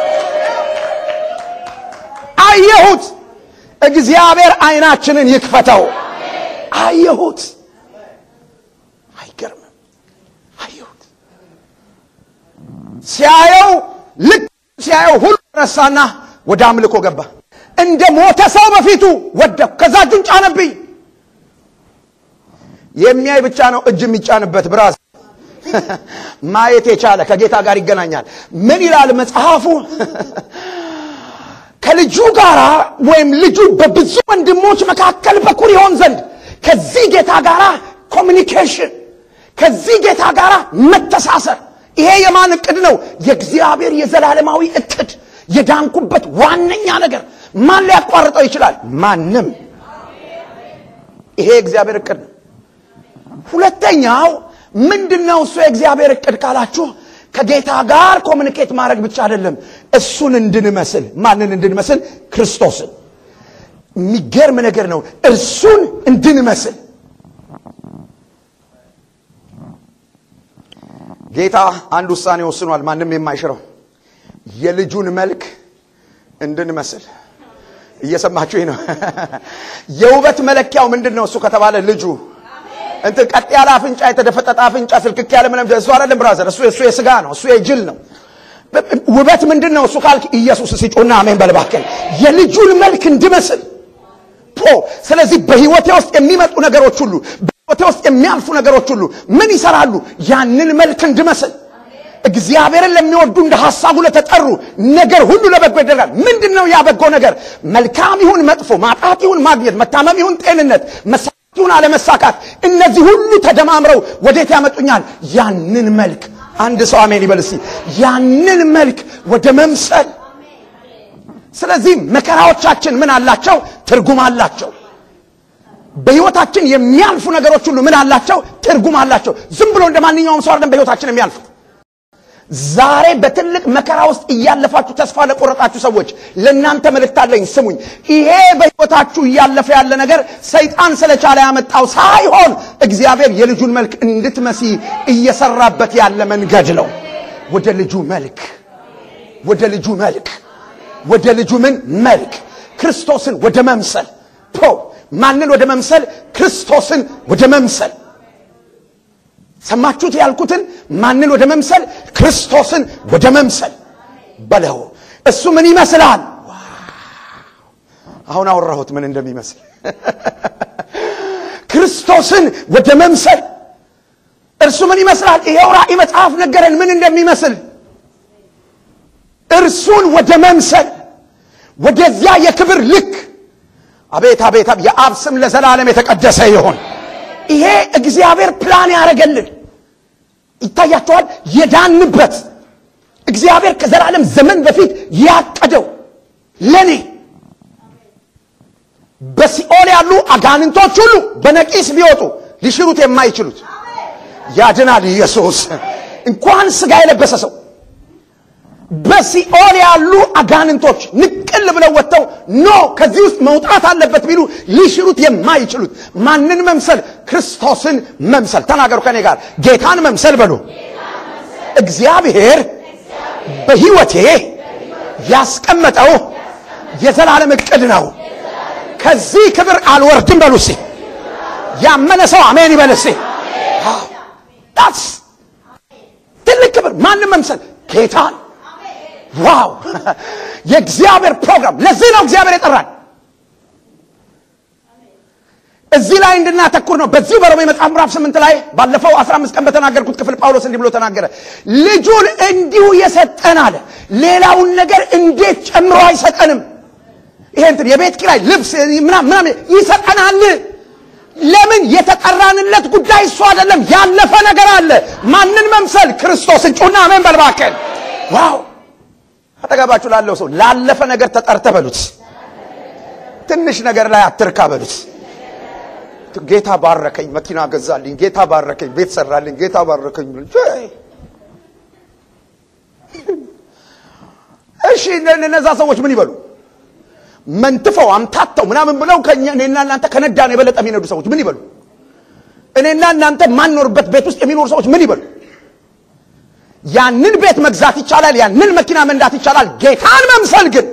[SPEAKER 1] አየሁት። እግዚአብሔር አይናችንን ይክፈተው። አየሁት። አይገርምም? አየሁት። ሲያየው ልክ ሲያየው ሁሉ ረሳና ወደ አምልኮ ገባ። እንደ ሞተ ሰው በፊቱ ወደኩ። ከዛ እጁን ጫነብኝ። የሚያይ ብቻ ነው እጅ የሚጫንበት ብራዝ ማየት የቻለ ከጌታ ጋር ይገናኛል። ምን ይላል መጽሐፉ? ከልጁ ጋር ወይም ልጁ በብዙ ወንድሞች መካከል በኩር ይሆን ዘንድ ከዚህ ጌታ ጋር ኮሚኒኬሽን፣ ከዚህ ጌታ ጋር መተሳሰር። ይሄ የማን እቅድ ነው? የእግዚአብሔር የዘላለማዊ እቅድ፣ የዳንኩበት ዋነኛ ነገር። ማን ሊያቋርጠው ይችላል? ማንም። ይሄ የእግዚአብሔር እቅድ ነው። ሁለተኛው ምንድነው? እሱ የእግዚአብሔር እቅድ ካላችሁ ከጌታ ጋር ኮሚኒኬት ማድረግ ብቻ አይደለም፣ እሱን እንድንመስል። ማንን እንድንመስል? ክርስቶስን። የሚገርም ነገር ነው። እርሱን እንድንመስል ጌታ አንድ ውሳኔ ወስኗል፣ ማንም የማይሽረው የልጁን መልክ እንድንመስል። እየሰማችሁ ነው። የውበት መለኪያው ምንድን ነው? እሱ ከተባለ ልጁ እንትን ቀጥ ያለ አፍንጫ፣ የተደፈጠጠ አፍንጫ፣ ስልክክ ያለ ምንም እሱ አይደለም ብራዘር። እሱ እሱ የስጋ ነው። እሱ የጅል ነው። ውበት ምንድን ነው? እሱ ካልክ ኢየሱስ ሲጮና አሜን በልባከል የልጁን መልክ እንድመስል ፖ ስለዚህ በህይወቴ ውስጥ የሚመጡ ነገሮች ሁሉ በህይወቴ ውስጥ የሚያልፉ ነገሮች ሁሉ ምን ይሰራሉ? ያንን መልክ እንድመስል እግዚአብሔርን ለሚወዱ እንደ ሐሳቡ ለተጠሩ ነገር ሁሉ ለበጎ ይደረጋል። ምንድን ነው ያ በጎ ነገር? መልካም ይሁን መጥፎ፣ ማጣት ይሁን ማግኘት፣ መታመም ይሁን ጤንነት፣ መሳካት ይሁን አለመሳካት፣ እነዚህ ሁሉ ተደማምረው ወዴት ያመጡኛል? ያንን መልክ አንድ ሰው አሜን ይበል እስቲ። ያንን መልክ ወደ መምሰል። ስለዚህ መከራዎቻችን ምን አላቸው? ትርጉም አላቸው። በህይወታችን የሚያልፉ ነገሮች ሁሉ ምን አላቸው? ትርጉም አላቸው። ዝም ብሎ እንደ ማንኛውም ሰው አይደለም በህይወታችን የሚያልፉት። ዛሬ በትልቅ መከራ ውስጥ እያለፋችሁ ተስፋ ለቆረጣችሁ ሰዎች ለእናንተ መልእክት አለኝ፣ ስሙኝ። ይሄ በህይወታችሁ እያለፈ ያለ ነገር ሰይጣን ስለቻለ ያመጣው ሳይሆን እግዚአብሔር የልጁን መልክ እንድትመሲ እየሰራበት ያለ መንገድ ነው። ወደ ልጁ መልክ፣ ወደ ልጁ መልክ፣ ወደ ልጁ ምን መልክ? ክርስቶስን ወደ መምሰል ፖ ማንን ወደ መምሰል? ክርስቶስን ወደ መምሰል ሰማችሁት ያልኩትን ማንን ወደ መምሰል? ክርስቶስን ወደ መምሰል በለው። እሱ ምን ይመስላል? አሁን አወራሁት ምን እንደሚመስል። ክርስቶስን ወደ መምሰል እርሱ ምን ይመስላል? ይሄው ራእይ መጽሐፍ ነገረን ምን እንደሚመስል። እርሱን ወደ መምሰል ወደዚያ የክብር ልክ አቤት አቤት የአብ ስም ለዘላለም የተቀደሰ ይሆን። ይሄ እግዚአብሔር ፕላን ያደረገልን ይታያቸዋል። የዳንበት እግዚአብሔር ከዘላለም ዘመን በፊት ያቀደው ለኔ በሲኦል ያሉ አጋንንቶች ሁሉ በነቂስ ቢወጡ ሊሽሩት የማይችሉት ያድናል ኢየሱስ። እንኳን ስጋ የለበሰ ሰው በሲኦል ያሉ አጋንንቶች ንቅል ብለው ወጥተው ኖ ከዚህ ውስጥ መውጣት አለበት ቢሉ ሊሽሩት የማይችሉት ማንን መምሰል? ክርስቶስን መምሰል። ተናገሩ ከኔ ጋር ጌታን መምሰል በሉ። እግዚአብሔር በሕይወቴ ያስቀመጠው የዘላለም ዕቅድ ነው። ከዚህ ክብር አልወርድም በሉ እስኪ። ያመነ ሰው አሜን ይበል እስኪ። ዳትስ ትልቅ ክብር። ማንም መምሰል ጌታን ዋው የእግዚአብሔር ፕሮግራም። ለዚህ ነው እግዚአብሔር የጠራን እዚህ ላይ እንድናተኩር ነው። በዚሁ በሮሜ መጽሐፍ ምዕራፍ ስምንት ላይ ባለፈው 15 ቀን በተናገርኩት ክፍል ጳውሎስ እንዲህ ብሎ ተናገረ። ልጁን እንዲሁ የሰጠን አለ። ሌላውን ነገር እንዴት ጨምሮ አይሰጠንም? ይሄ እንትን የቤት ኪራይ፣ ልብስ ምናምን ምናምን ይሰጠናል። ለምን? የተጠራንለት ጉዳይ እሱ አይደለም። ያለፈ ነገር አለ። ማንን መምሰል? ክርስቶስን። ጩና አሜን በል እባክህ። ዋው አጠገባችሁ ላለው ሰው ላለፈ ነገር ተጠርተ በሉት። ትንሽ ነገር ላይ አትርካ በሉት። ጌታ ባረከኝ፣ መኪና ገዛልኝ፣ ጌታ ባረከኝ፣ ቤት ሰራልኝ፣ ጌታ ባረከኝ። እሺ እነዛ ሰዎች ምን ይበሉ? መንትፈው አምታተው ምናምን ብለው እኔና እናንተ ከነዳን የበለጠ የሚነዱ ሰዎች ምን ይበሉ? እኔና እናንተ ማንኖርበት ቤት ውስጥ የሚኖሩ ሰዎች ምን ይበሉ? ያንን ቤት መግዛት ይቻላል፣ ያንን መኪና መንዳት ይቻላል። ጌታን መምሰል ግን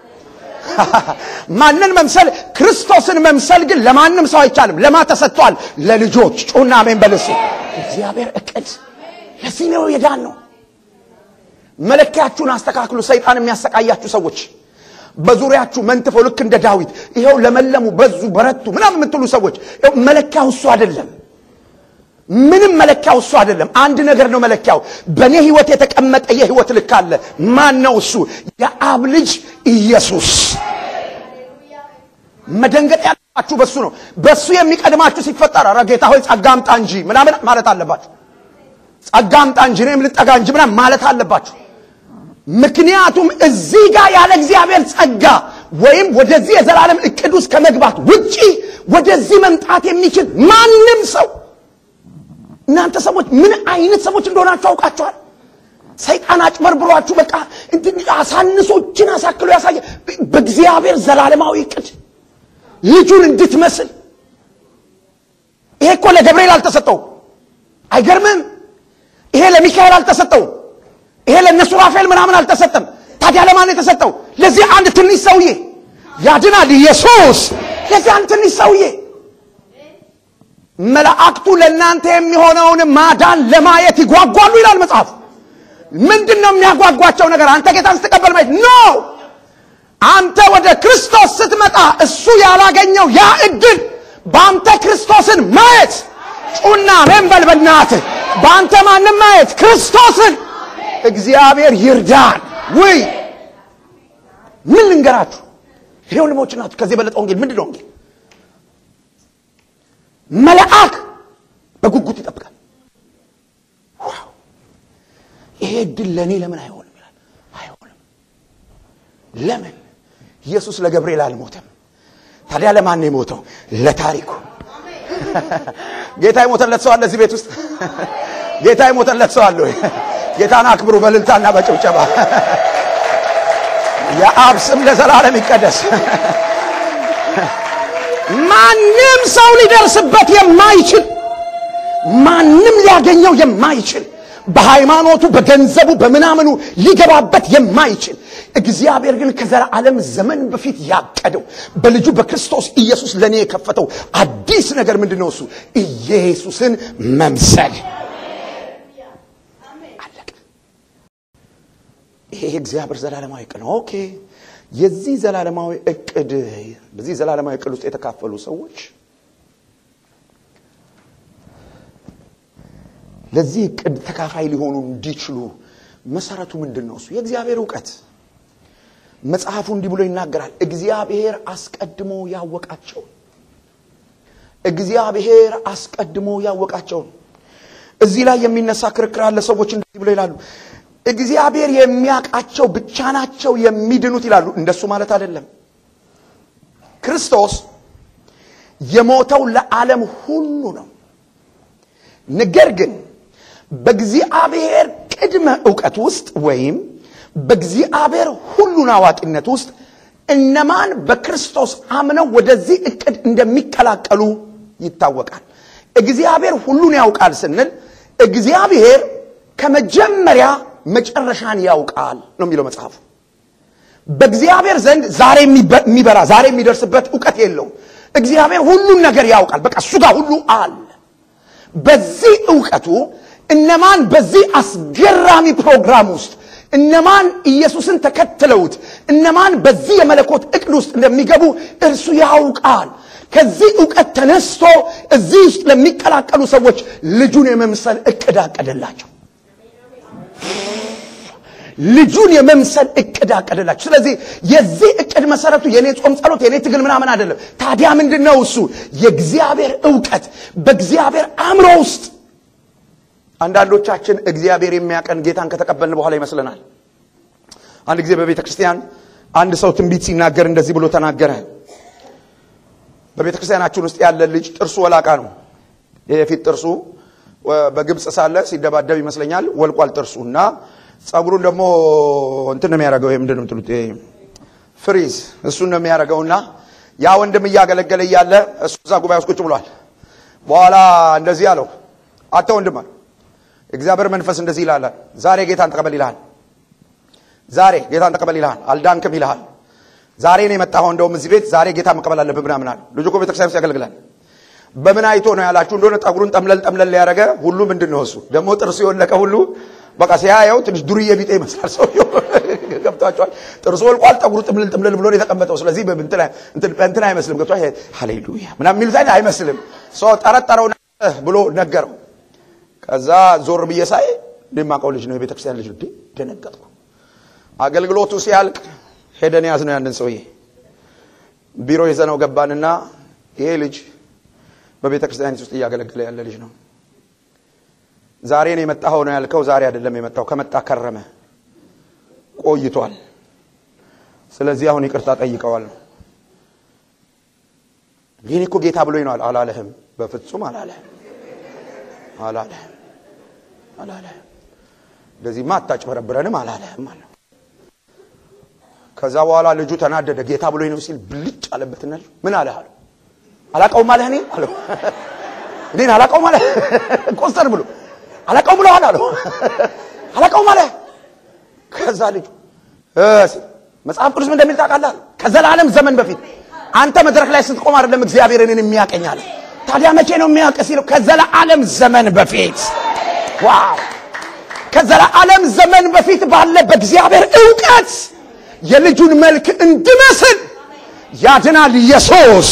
[SPEAKER 1] ማንን መምሰል? ክርስቶስን መምሰል ግን ለማንም ሰው አይቻልም። ለማ ተሰጥቷል? ለልጆች። ጩና አሜን በልሱ። እግዚአብሔር እቅድ ለዚህ ነው የዳን ነው። መለኪያችሁን አስተካክሉ። ሰይጣን የሚያሰቃያችሁ ሰዎች በዙሪያችሁ መንትፈው ልክ እንደ ዳዊት ይኸው ለመለሙ፣ በዙ፣ በረቱ ምናምን የምትሉ ሰዎች ይኸው መለኪያው እሱ አይደለም። ምንም መለኪያው እሱ አይደለም። አንድ ነገር ነው መለኪያው። በእኔ ህይወት የተቀመጠ የህይወት ልክ አለ። ማን ነው እሱ? የአብ ልጅ ኢየሱስ። መደንገጥ ያለባችሁ በሱ ነው። በሱ የሚቀድማችሁ ሲፈጠር ኧረ ጌታ ሆይ ጸጋ አምጣ እንጂ ምናምን ማለት አለባችሁ። ጸጋ አምጣ እንጂ እኔም ልጠጋ እንጂ ምናምን ማለት አለባችሁ። ምክንያቱም እዚህ ጋር ያለ እግዚአብሔር ጸጋ ወይም ወደዚህ የዘላለም እቅድ ውስጥ ከመግባት ውጪ ወደዚህ መምጣት የሚችል ማንም ሰው እናንተ ሰዎች ምን አይነት ሰዎች እንደሆናችሁ አውቃችኋል። ሰይጣን አጭበርብሯችሁ በቃ እንትን አሳንሶችን አሳክሎ ያሳየ በእግዚአብሔር ዘላለማዊ እቅድ ልጁን እንድትመስል። ይሄ እኮ ለገብርኤል አልተሰጠውም። አይገርምም? ይሄ ለሚካኤል አልተሰጠውም። ይሄ ለእነሱ ራፋኤል ምናምን አልተሰጠም። ታዲያ ለማን የተሰጠው? ለዚህ አንድ ትንሽ ሰውዬ ያድናል ኢየሱስ። ለዚህ አንድ ትንሽ ሰውዬ መላእክቱ ለእናንተ የሚሆነውን ማዳን ለማየት ይጓጓሉ ይላል መጽሐፍ። ምንድን ነው የሚያጓጓቸው ነገር? አንተ ጌታን ስትቀበል ማየት ኖ አንተ ወደ ክርስቶስ ስትመጣ እሱ ያላገኘው ያ እድል በአንተ ክርስቶስን ማየት ጩና ሜንበል በናትህ በአንተ ማንም ማየት ክርስቶስን እግዚአብሔር ይርዳን። ውይ ምን ልንገራችሁ? ይሄ ወንድሞች ናችሁ። ከዚህ የበለጠ ወንጌል ምንድን ነው ወንጌል? መልአክ በጉጉት ይጠብቃል። ዋው ይሄ እድል ለእኔ ለምን አይሆንም ይላል። አይሆንም። ለምን? ኢየሱስ ለገብርኤል አልሞተም። ታዲያ ለማን ነው የሞተው? ለታሪኩ። ጌታ የሞተለት ሰው አለ እዚህ ቤት ውስጥ? ጌታ የሞተለት ሰው አለ ወይ? ጌታን አክብሩ በልልታና በጭብጨባ። የአብ ስም ለዘላለም ይቀደስ። ማንም ሰው ሊደርስበት የማይችል ማንም ሊያገኘው የማይችል በሃይማኖቱ በገንዘቡ በምናምኑ ሊገባበት የማይችል እግዚአብሔር ግን ከዘላለም ዘመን በፊት ያቀደው በልጁ በክርስቶስ ኢየሱስ ለእኔ የከፈተው አዲስ ነገር ምንድን ነው? እሱ ኢየሱስን መምሰል። አለቀ። ይሄ እግዚአብሔር ዘላለማዊ እቅድ ነው። ኦኬ የዚህ ዘላለማዊ እቅድ በዚህ ዘላለማዊ እቅድ ውስጥ የተካፈሉ ሰዎች ለዚህ እቅድ ተካፋይ ሊሆኑ እንዲችሉ መሰረቱ ምንድን ነው? እሱ የእግዚአብሔር እውቀት። መጽሐፉ እንዲህ ብሎ ይናገራል። እግዚአብሔር አስቀድሞ ያወቃቸው እግዚአብሔር አስቀድሞ ያወቃቸውን። እዚህ ላይ የሚነሳ ክርክር አለ። ሰዎች እንደዚህ ብሎ ይላሉ እግዚአብሔር የሚያውቃቸው ብቻ ናቸው የሚድኑት ይላሉ። እንደሱ ማለት አይደለም። ክርስቶስ የሞተው ለዓለም ሁሉ ነው። ነገር ግን በእግዚአብሔር ቅድመ እውቀት ውስጥ ወይም በእግዚአብሔር ሁሉን አዋቂነት ውስጥ እነማን በክርስቶስ አምነው ወደዚህ እቅድ እንደሚቀላቀሉ ይታወቃል። እግዚአብሔር ሁሉን ያውቃል ስንል እግዚአብሔር ከመጀመሪያ መጨረሻን ያውቃል ነው የሚለው መጽሐፉ። በእግዚአብሔር ዘንድ ዛሬ የሚበራ ዛሬ የሚደርስበት እውቀት የለውም። እግዚአብሔር ሁሉን ነገር ያውቃል። በቃ እሱ ጋር ሁሉ አለ። በዚህ እውቀቱ እነማን በዚህ አስገራሚ ፕሮግራም ውስጥ እነማን ኢየሱስን ተከትለውት እነማን በዚህ የመለኮት እቅድ ውስጥ እንደሚገቡ እርሱ ያውቃል። ከዚህ እውቀት ተነስቶ እዚህ ውስጥ ለሚቀላቀሉ ሰዎች ልጁን የመምሰል እቅድ አቀደላቸው። ልጁን የመምሰል እቅድ አቀደላቸው። ስለዚህ የዚህ እቅድ መሰረቱ የኔ ጾም፣ ጸሎት፣ የኔ ትግል ምናምን አይደለም። ታዲያ ምንድን ነው እሱ? የእግዚአብሔር እውቀት በእግዚአብሔር አእምሮ ውስጥ አንዳንዶቻችን እግዚአብሔር የሚያቀን ጌታን ከተቀበልን በኋላ ይመስለናል። አንድ ጊዜ በቤተ ክርስቲያን አንድ ሰው ትንቢት ሲናገር እንደዚህ ብሎ ተናገረ። በቤተ ክርስቲያናችን ውስጥ ያለ ልጅ ጥርሱ ወላቃ ነው። የፊት ጥርሱ በግብፅ ሳለ ሲደባደብ ይመስለኛል ወልቋል ጥርሱ እና ጸጉሩን ደግሞ እንትን ነው የሚያደርገው። ይሄ ምንድን ነው የምትሉት? ፍሪዝ እሱን ነው የሚያደርገው እና ያ ወንድም እያገለገለ እያለ እሱ እዛ ጉባኤ ውስጥ ቁጭ ብሏል። በኋላ እንደዚህ አለው፣ አንተ ወንድም አለ እግዚአብሔር መንፈስ እንደዚህ ይላል፣ ዛሬ ጌታን ተቀበል ይልሃል። ዛሬ ጌታን ተቀበል ይልሃል። አልዳንክም ይልሃል። ዛሬ ነው የመጣኸው፣ እንደውም እዚህ ቤት ዛሬ ጌታ መቀበል አለብህ ምናምን አለ። ልጁ እኮ ቤተክርስቲያን ውስጥ ያገለግላል። በምን አይቶ ነው ያላችሁ እንደሆነ ጠጉሩን ጠምለል ጠምለል ያደረገ ሁሉ ምንድን ነው እሱ ደግሞ ጥርሱ የወለቀ ሁሉ በቃ ሲያየው ትንሽ ዱርዬ ቢጤ ይመስላል ሰውየው። ገብቷቸዋል። ጥርሱ ወልቋል፣ ጠጉሩ ጥምልል ጥምልል ብሎ ነው የተቀመጠው። ስለዚህ እንትን አይመስልም። ገብቷ ሃሌሉያ ምናምን የሚሉት አይነት አይመስልም። ሰው ጠረጠረው ብሎ ነገረው። ከዛ ዞር ብዬ ሳይ እንደማውቀው ልጅ ነው የቤተክርስቲያን ልጅ ነው። ደነገጥኩ። አገልግሎቱ ሲያልቅ ሄደን ያዝ ነው ያንን ሰውዬ ቢሮ ይዘነው ገባንና ይሄ ልጅ በቤተ ክርስቲያን ውስጥ እያገለገለ ያለ ልጅ ነው። ዛሬ ነው የመጣኸው ነው ያልከው። ዛሬ አይደለም የመጣው፣ ከመጣ ከረመ ቆይቷል። ስለዚህ አሁን ይቅርታ ጠይቀዋል ነው። ይህን እኮ ጌታ ብሎኝ ነው አላለህም። በፍጹም አላለህም፣ አላለህም፣ አላለህም። እንደዚህማ አታጭበረብረንም አላለህም አለ። ከዛ በኋላ ልጁ ተናደደ። ጌታ ብሎኝ ነው ሲል ብልጭ አለበትና ምን አለህ አለው። አላቀውም አለህ እኔን አለው። እኔን አላቀውም አለህ ቆስተር ብሎ አላቀውም ብለዋል አለው። አላቀውም አለህ። ከዛ ልጁ መጽሐፍ ቅዱስ ምን እንደሚል ታውቃለህ? ከዘላለም ዘመን በፊት አንተ መድረክ ላይ ስትቆም አይደለም እግዚአብሔር እኔን የሚያቀኝ አለ። ታዲያ መቼ ነው የሚያውቅ ሲለው ከዘላለም ዘመን በፊት ዋው! ከዘላለም ዘመን በፊት ባለ በእግዚአብሔር እውቀት የልጁን መልክ እንድመስል ያድናል ኢየሱስ።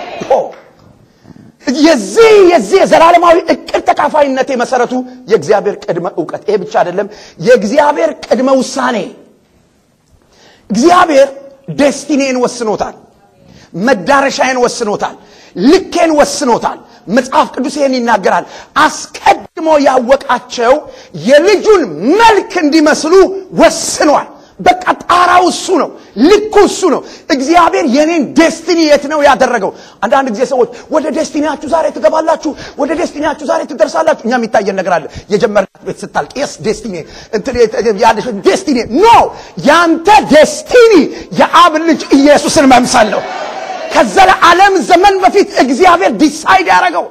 [SPEAKER 1] የዚህ የዚህ የዘላለማዊ እቅድ ተካፋይነት የመሰረቱ የእግዚአብሔር ቅድመ እውቀት። ይሄ ብቻ አይደለም፣ የእግዚአብሔር ቅድመ ውሳኔ። እግዚአብሔር ዴስቲኔን ወስኖታል፣ መዳረሻዬን ወስኖታል፣ ልኬን ወስኖታል። መጽሐፍ ቅዱስ ይሄን ይናገራል። አስቀድሞ ያወቃቸው የልጁን መልክ እንዲመስሉ ወስኗል። በቃ ጣራው እሱ ነው፣ ልኩ እሱ ነው። እግዚአብሔር የኔን ዴስቲኒ የት ነው ያደረገው? አንዳንድ ጊዜ ሰዎች ወደ ዴስቲኒያችሁ ዛሬ ትገባላችሁ፣ ወደ ዴስቲኒያችሁ ዛሬ ትደርሳላችሁ። እኛ የሚታየን ነገር አለ። የጀመርናት ቤት ስታልቅ የስ ዴስቲኒ ያለሽ ዴስቲኒ ኖ፣ ያንተ ዴስቲኒ የአብ ልጅ ኢየሱስን መምሰል ነው። ከዘለዓለም ዘመን በፊት እግዚአብሔር ዲሳይድ ያደረገው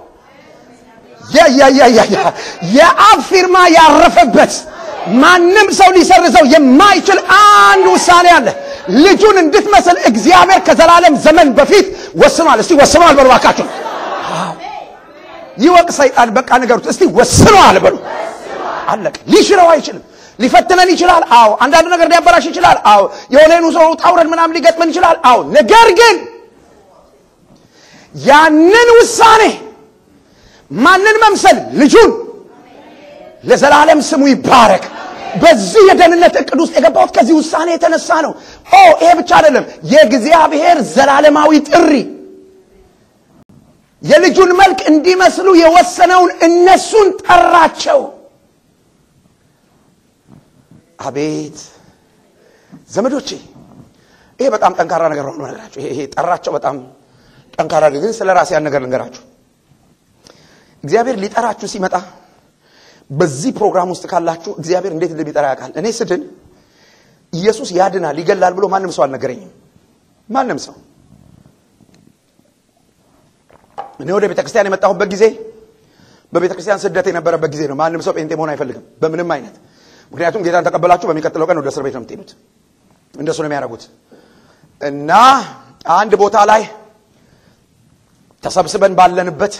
[SPEAKER 1] የአብ ፊርማ ያረፈበት ማንም ሰው ሊሰርዘው የማይችል አንድ ውሳኔ አለ። ልጁን እንድትመስል እግዚአብሔር ከዘላለም ዘመን በፊት ወስኗል። እስቲ ወስኗል በሉ እባካችሁ። ይወቅ ሰይጣን። በቃ ንገሩት እስቲ ወስኗል በሉ። አለቀ። ሊሽረው አይችልም። ሊፈትነን ይችላል። አዎ። አንዳንድ ነገር ሊያበላሽ ይችላል። አዎ። የሆነኑ ሰው ውጣ ውረድ ምናምን ሊገጥመን ይችላል። አዎ። ነገር ግን ያንን ውሳኔ ማንን መምሰል? ልጁን ለዘላለም ስሙ ይባረክ። በዚህ የደህንነት እቅድ ውስጥ የገባሁት ከዚህ ውሳኔ የተነሳ ነው። ኦ ይሄ ብቻ አይደለም፣ የእግዚአብሔር ዘላለማዊ ጥሪ የልጁን መልክ እንዲመስሉ የወሰነውን እነሱን ጠራቸው። አቤት ዘመዶቼ፣ ይሄ በጣም ጠንካራ ነገር ነው ነገራችሁ። ይሄ ጠራቸው በጣም ጠንካራ ግን ስለ ራሴ ያን ነገር ልንገራችሁ። እግዚአብሔር ሊጠራችሁ ሲመጣ በዚህ ፕሮግራም ውስጥ ካላችሁ እግዚአብሔር እንዴት እንደሚጠራ ያውቃል። እኔ ስድን ኢየሱስ ያድናል ይገላል ብሎ ማንም ሰው አልነገረኝም። ማንም ሰው እኔ ወደ ቤተ ክርስቲያን የመጣሁበት ጊዜ በቤተ ክርስቲያን ስደት የነበረበት ጊዜ ነው። ማንም ሰው ጴንጤ መሆን አይፈልግም በምንም አይነት። ምክንያቱም ጌታን ተቀበላችሁ በሚቀጥለው ቀን ወደ እስር ቤት ነው የምትሄዱት። እንደሱ ነው የሚያደርጉት። እና አንድ ቦታ ላይ ተሰብስበን ባለንበት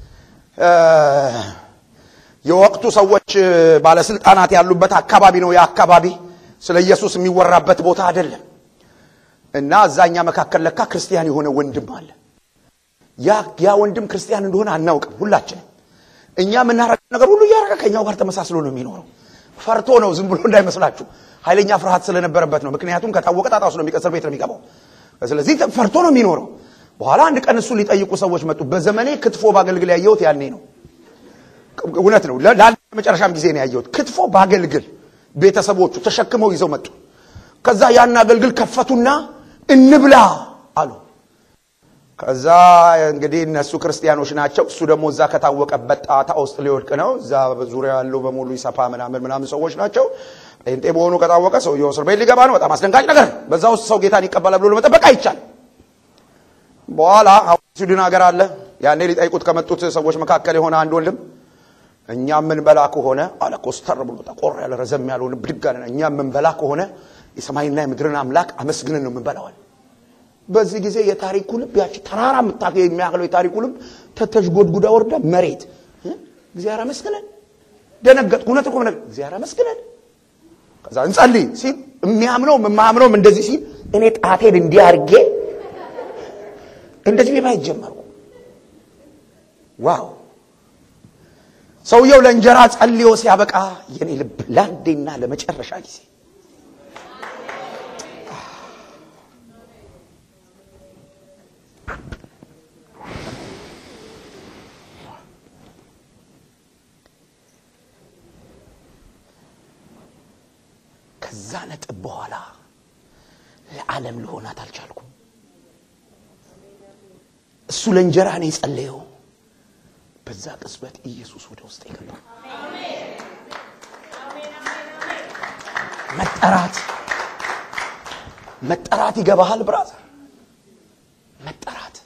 [SPEAKER 1] የወቅቱ ሰዎች ባለስልጣናት ያሉበት አካባቢ ነው። ያ አካባቢ ስለ ኢየሱስ የሚወራበት ቦታ አይደለም። እና እዛኛ መካከል ለካ ክርስቲያን የሆነ ወንድም አለ። ያ ያ ወንድም ክርስቲያን እንደሆነ አናውቅም ሁላችንም። እኛ የምናረገው ነገር ሁሉ እያደረገ ከኛው ጋር ተመሳስሎ ነው የሚኖረው። ፈርቶ ነው፣ ዝም ብሎ እንዳይመስላችሁ። ኃይለኛ ፍርሃት ስለነበረበት ነው። ምክንያቱም ከታወቀ ጣጣ ውስጥ ነው የሚቀስር ቤት ነው የሚገባው። ስለዚህ ፈርቶ ነው የሚኖረው። በኋላ አንድ ቀን እሱ ሊጠይቁ ሰዎች መጡ። በዘመኔ ክትፎ ባገልግል ያየሁት ያኔ ነው። እውነት ነው። ለመጨረሻም ጊዜ ነው ያየሁት። ክትፎ ባገልግል ቤተሰቦቹ ተሸክመው ይዘው መጡ። ከዛ ያን አገልግል ከፈቱና እንብላ አሉ። ከዛ እንግዲህ እነሱ ክርስቲያኖች ናቸው። እሱ ደግሞ እዛ ከታወቀበት ጣጣ ውስጥ ሊወድቅ ነው። እዛ ዙሪያ ያለው በሙሉ ይሰፋ ምናምን ምናምን ሰዎች ናቸው። ጴንጤ መሆኑ ከታወቀ ሰውየው እስር ቤት ሊገባ ነው። በጣም አስደንጋጭ ነገር። በዛ ውስጥ ሰው ጌታን ይቀበላል ብሎ ለመጠበቅ አይቻል። በኋላ ስዊድን ሀገር አለ። ያኔ ሊጠይቁት ከመጡት ሰዎች መካከል የሆነ አንድ ወንድም እኛ የምንበላ ከሆነ አለ ኮስተር ብሎ ጠቆር ያለ ረዘም ያለውን ብድግ አለ እኛ የምንበላ ከሆነ የሰማይና የምድርን አምላክ አመስግነን ነው የምንበላዋል በዚህ ጊዜ የታሪኩ ልብ ያቺ ተራራ የምታገ የሚያክለው የታሪኩ ልብ ተተሽጎድጉዳ ወርዳ መሬት እ? እግዚአብሔር አመስግነን ደነገጥኩ እውነት እኮ ነገር እግዚአብሔር አመስግነን ከዛ እንጸልይ ሲል የሚያምነውም የማያምነውም እንደዚህ ሲል እኔ ጣቴን እንዲህ አድርጌ እንደዚህ ቤት ጀመርኩ ዋው ሰውየው ለእንጀራ ጸልዮ ሲያበቃ የኔ ልብ ለአንዴና ለመጨረሻ ጊዜ ከዛ ነጥብ በኋላ ለዓለም ልሆናት አልቻልኩም እሱ ለእንጀራ ነው የጸለየው በዛ ቅጽበት ኢየሱስ ወደ ውስጥ የገባ መጠራት መጠራት ይገባሃል ብራዘር መጠራት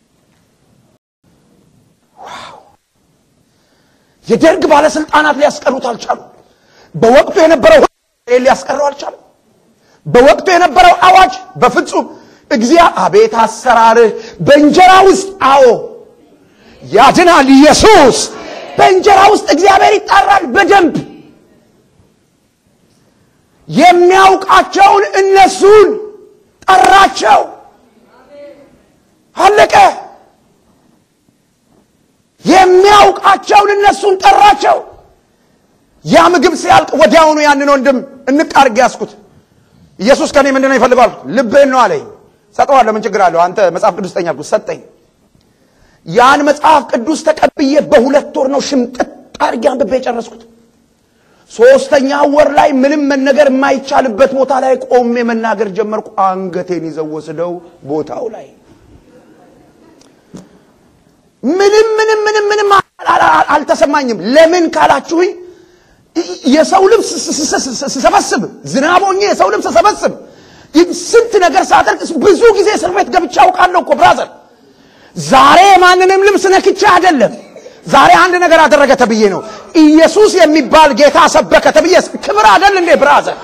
[SPEAKER 1] ዋው የደርግ ባለስልጣናት ሊያስቀሩት አልቻሉ በወቅቱ የነበረው ሕግ ሊያስቀረው አልቻለም በወቅቱ የነበረው አዋጅ በፍጹም እግዚአ አቤት አሰራርህ በእንጀራ ውስጥ አዎ ያድናል ኢየሱስ በእንጀራ ውስጥ እግዚአብሔር ይጣራል በደንብ የሚያውቃቸውን እነሱን ጠራቸው አለቀ የሚያውቃቸውን እነሱን ጠራቸው ያ ምግብ ሲያልቅ ወዲያውኑ ያንን ወንድም እንቃርግ ያስኩት ኢየሱስ ከኔ ምንድን ነው ይፈልጋል ልብህን ነው አለኝ ሰጠዋለሁ ምን ችግር አለው አንተ መጽሐፍ ቅዱስ ጠኝ አልኩት ሰጠኝ ያን መጽሐፍ ቅዱስ ተቀብዬ በሁለት ወር ነው ሽምጥጥ አድርጌ አንብቤ የጨረስኩት ሶስተኛ ወር ላይ ምንም መነገር የማይቻልበት ቦታ ላይ ቆሜ መናገር ጀመርኩ አንገቴን ይዘው ወስደው ቦታው ላይ ምንም ምንም ምንም ምንም አልተሰማኝም ለምን ካላችሁኝ የሰው ልብስ ስሰበስብ ዝናብ ሆኜ የሰው ልብስ ስሰበስብ ስንት ነገር ሳደርግ ብዙ ጊዜ እስር ቤት ገብቼ አውቃለሁ እኮ ብራዘር ዛሬ ማንንም ልብስ ነክቼ አይደለም ዛሬ አንድ ነገር አደረገ ተብዬ ነው ኢየሱስ የሚባል ጌታ ሰበከ ተብዬ ክብር አደል እንዴ ብራዘር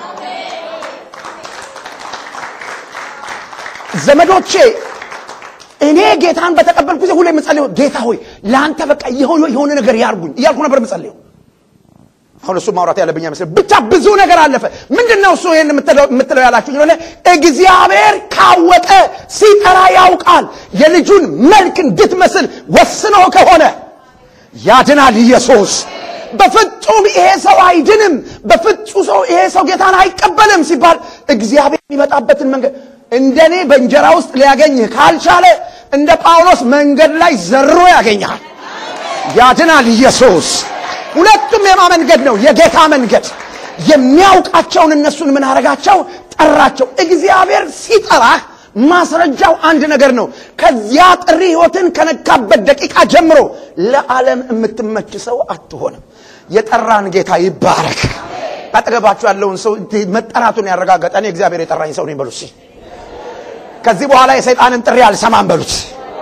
[SPEAKER 1] ዘመዶቼ እኔ ጌታን በተቀበልኩ ጊዜ ሁሌ የምጸልየው ጌታ ሆይ ለአንተ በቃ የሆነ ነገር ያርጉኝ እያልኩ ነበር የምጸልየው አሁን እሱ ማውራት ያለብኝ አይመስል ብቻ ብዙ ነገር አለፈ ምንድን ነው እሱ ይህን የምትለው ያላችሁ የሆነ እግዚአብሔር ካወቀ ሲጠራ ያውቃል የልጁን መልክ እንድትመስል ወስኖ ከሆነ ያድናል ኢየሱስ በፍጹም ይሄ ሰው አይድንም በፍጹም ሰው ይሄ ሰው ጌታን አይቀበልም ሲባል እግዚአብሔር የሚመጣበትን መንገድ እንደኔ በእንጀራ ውስጥ ሊያገኝህ ካልቻለ እንደ ጳውሎስ መንገድ ላይ ዘሮ ያገኛል ያድናል ኢየሱስ ሁለቱም የማ መንገድ ነው የጌታ መንገድ የሚያውቃቸውን እነሱን ምን አረጋቸው ጠራቸው እግዚአብሔር ሲጠራህ ማስረጃው አንድ ነገር ነው ከዚያ ጥሪ ህይወትን ከነካበት ደቂቃ ጀምሮ ለዓለም የምትመች ሰው አትሆንም የጠራን ጌታ ይባረክ አጠገባችሁ ያለውን ሰው መጠራቱን ያረጋገጠ እኔ እግዚአብሔር የጠራኝ ሰው ነኝ በሉት ከዚህ በኋላ የሰይጣንን ጥሪ አልሰማም በሉት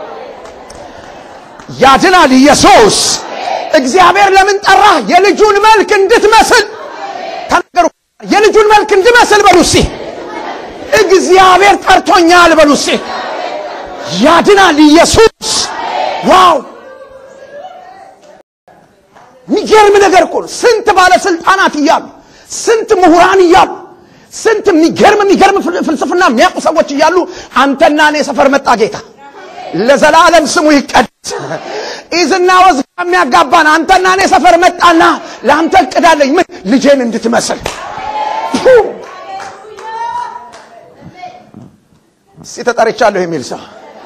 [SPEAKER 1] ያድናል ኢየሱስ እግዚአብሔር ለምን ጠራ የልጁን መልክ እንድትመስል ተናገሩ የልጁን መልክ እንድመስል በሉ እስቲ እግዚአብሔር ጠርቶኛል በሉ እስቲ ያድናል ኢየሱስ ዋው የሚገርም ነገር እኮ ነው ስንት ባለስልጣናት እያሉ ስንት ምሁራን እያሉ ስንት የሚገርም የሚገርም ፍልስፍና የሚያውቁ ሰዎች እያሉ አንተና እኔ ሰፈር መጣ ጌታ ለዘላለም ስሙ ይቀደስ ኢዝና ወዝ የሚያጋባን አንተና እኔ ሰፈር መጣና ለአንተ እቅዳለኝ ምን ልጄን እንድትመስል እስቲ ተጠርቻለሁ የሚል ሰው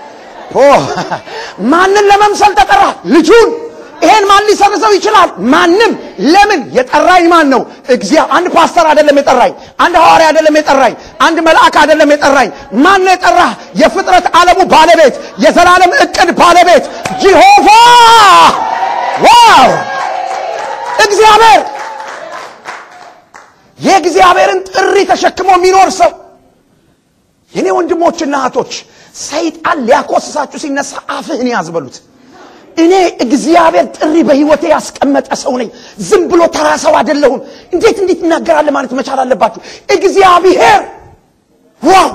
[SPEAKER 1] ማንን ለመምሰል ተጠራ ልጁን ይሄን ማን ሊሰርዘው ይችላል ማንም ለምን የጠራኝ ማን ነው እግዚአ አንድ ፓስተር አይደለም የጠራኝ አንድ ሐዋርያ አይደለም የጠራኝ አንድ መልአክ አይደለም የጠራኝ ማን ነው የጠራህ የፍጥረት ዓለሙ ባለቤት የዘላለም እቅድ ባለቤት ጂሆቫ ዋው እግዚአብሔር የእግዚአብሔርን ጥሪ ተሸክሞ የሚኖር ሰው የኔ ወንድሞችና እህቶች ሰይጣን ሊያኮስሳችሁ ሲነሳ አፍህን ያዝበሉት እኔ እግዚአብሔር ጥሪ በህይወቴ ያስቀመጠ ሰው ነኝ። ዝም ብሎ ተራ ሰው አይደለሁም። እንዴት እንዴት እናገራለ ማለት መቻል አለባችሁ። እግዚአብሔር ዋው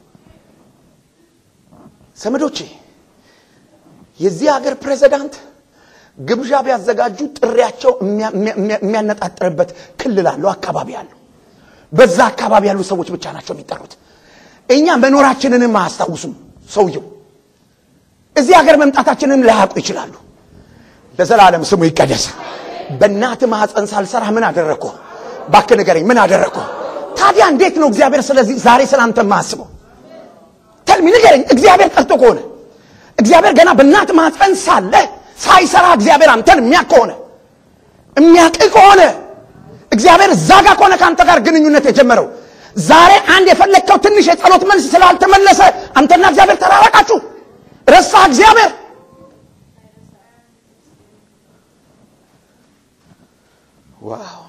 [SPEAKER 1] ዘመዶቼ የዚህ ሀገር ፕሬዚዳንት ግብዣ ቢያዘጋጁ ጥሪያቸው የሚያነጣጥርበት ክልል አለው፣ አካባቢ አለው። በዛ አካባቢ ያሉ ሰዎች ብቻ ናቸው የሚጠሩት። እኛ መኖራችንንም አያስታውሱም። ሰውየው እዚህ ሀገር መምጣታችንን ላያውቁ ይችላሉ። ለዘላለም ስሙ ይቀደስ። በእናት ማህፀን ሳልሰራ ምን አደረግኩ? እባክህ ንገረኝ፣ ምን አደረግኩ? ታዲያ እንዴት ነው እግዚአብሔር ስለዚህ ዛሬ ስላንተ የማያስበው? ተልሚ ንገረኝ። እግዚአብሔር ጠርቶ ከሆነ እግዚአብሔር ገና በእናት ማህፀን ሳለ ሳይሰራ እግዚአብሔር አንተን የሚያውቅ ከሆነ የሚያውቅ ከሆነ እግዚአብሔር እዛ ጋር ከሆነ ከአንተ ጋር ግንኙነት የጀመረው ዛሬ አንድ የፈለግከው ትንሽ የጸሎት መልስ ስላልተመለሰ አንተና እግዚአብሔር ተራራቃችሁ፣ ረሳ እግዚአብሔር። ዋው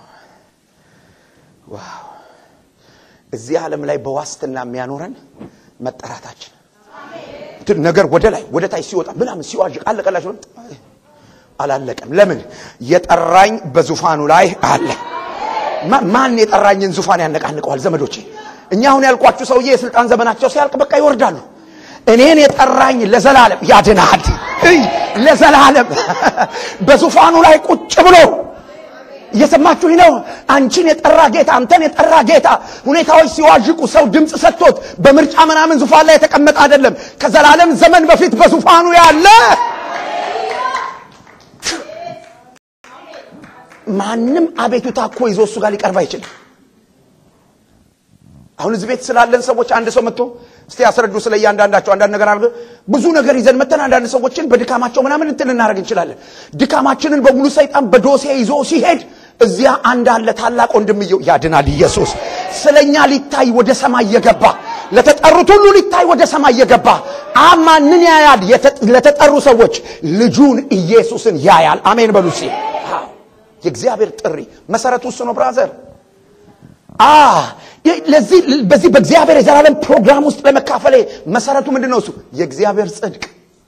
[SPEAKER 1] ዋው! እዚህ ዓለም ላይ በዋስትና የሚያኖረን መጠራታችን ነገር ወደ ላይ ወደ ታች ሲወጣ ምናምን ሲዋዥቅ አለቀላችሁ። አላለቀም። ለምን? የጠራኝ በዙፋኑ ላይ አለ። ማን የጠራኝን ዙፋን ያነቃንቀዋል? ዘመዶቼ፣ እኛ አሁን ያልኳችሁ ሰውዬ የስልጣን ዘመናቸው ሲያልቅ በቃ ይወርዳሉ። እኔን የጠራኝ ለዘላለም ያድናል። ለዘላለም በዙፋኑ ላይ ቁጭ ብሎ እየሰማችሁኝ ነው? አንቺን የጠራ ጌታ፣ አንተን የጠራ ጌታ ሁኔታዎች ሲዋዥቁ ሰው ድምፅ ሰጥቶት በምርጫ ምናምን ዙፋን ላይ የተቀመጠ አይደለም። ከዘላለም ዘመን በፊት በዙፋኑ ያለ ማንም አቤቱታ እኮ ይዞ እሱ ጋር ሊቀርብ አይችልም። አሁን እዚህ ቤት ስላለን ሰዎች አንድ ሰው መጥቶ እስቲ ያስረዱ ስለ እያንዳንዳቸው አንዳንድ ነገር አድርገ ብዙ ነገር ይዘን መተን አንዳንድ ሰዎችን በድካማቸው ምናምን እንትን እናደርግ እንችላለን። ድካማችንን በሙሉ ሰይጣን በዶሴ ይዞ ሲሄድ እዚያ አንድ አለ ታላቅ ወንድምየው ያድናል። ኢየሱስ ስለኛ ሊታይ ወደ ሰማይ የገባ ለተጠሩት ሁሉ ሊታይ ወደ ሰማይ የገባ አማንን ያያል? ለተጠሩ ሰዎች ልጁን ኢየሱስን ያያል። አሜን በሉ እስኪ። የእግዚአብሔር ጥሪ መሰረቱ እሱ ነው ብራዘር። ለዚህ በዚህ በእግዚአብሔር የዘላለም ፕሮግራም ውስጥ ለመካፈሌ መሰረቱ ምንድን ነው? እሱ የእግዚአብሔር ጽድቅ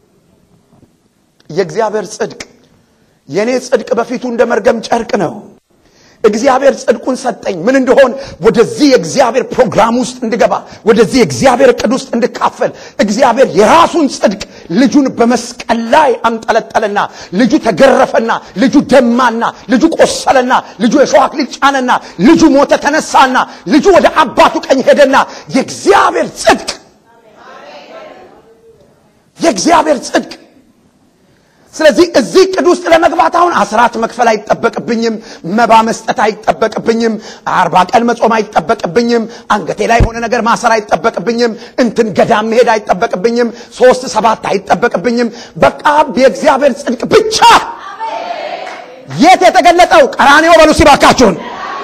[SPEAKER 1] የእግዚአብሔር ጽድቅ የእኔ ጽድቅ በፊቱ እንደ መርገም ጨርቅ ነው። እግዚአብሔር ጽድቁን ሰጠኝ። ምን እንደሆን ወደዚህ የእግዚአብሔር ፕሮግራም ውስጥ እንድገባ ወደዚህ የእግዚአብሔር ዕቅድ ውስጥ እንድካፈል እግዚአብሔር የራሱን ጽድቅ ልጁን በመስቀል ላይ አንጠለጠለና ልጁ ተገረፈና ልጁ ደማና ልጁ ቆሰለና ልጁ የሾህ አክሊል ጫነና ልጁ ሞተ ተነሳና ልጁ ወደ አባቱ ቀኝ ሄደና የእግዚአብሔር ጽድቅ የእግዚአብሔር ጽድቅ ስለዚህ እዚህ ዕቅድ ውስጥ ለመግባት አሁን አስራት መክፈል አይጠበቅብኝም፣ መባ መስጠት አይጠበቅብኝም፣ አርባ ቀን መጾም አይጠበቅብኝም፣ አንገቴ ላይ የሆነ ነገር ማሰር አይጠበቅብኝም፣ እንትን ገዳም መሄድ አይጠበቅብኝም፣ ሶስት ሰባት አይጠበቅብኝም። በቃ የእግዚአብሔር ጽድቅ ብቻ። የት የተገለጠው? ቀራንዮ በሉ ሲባካችሁን።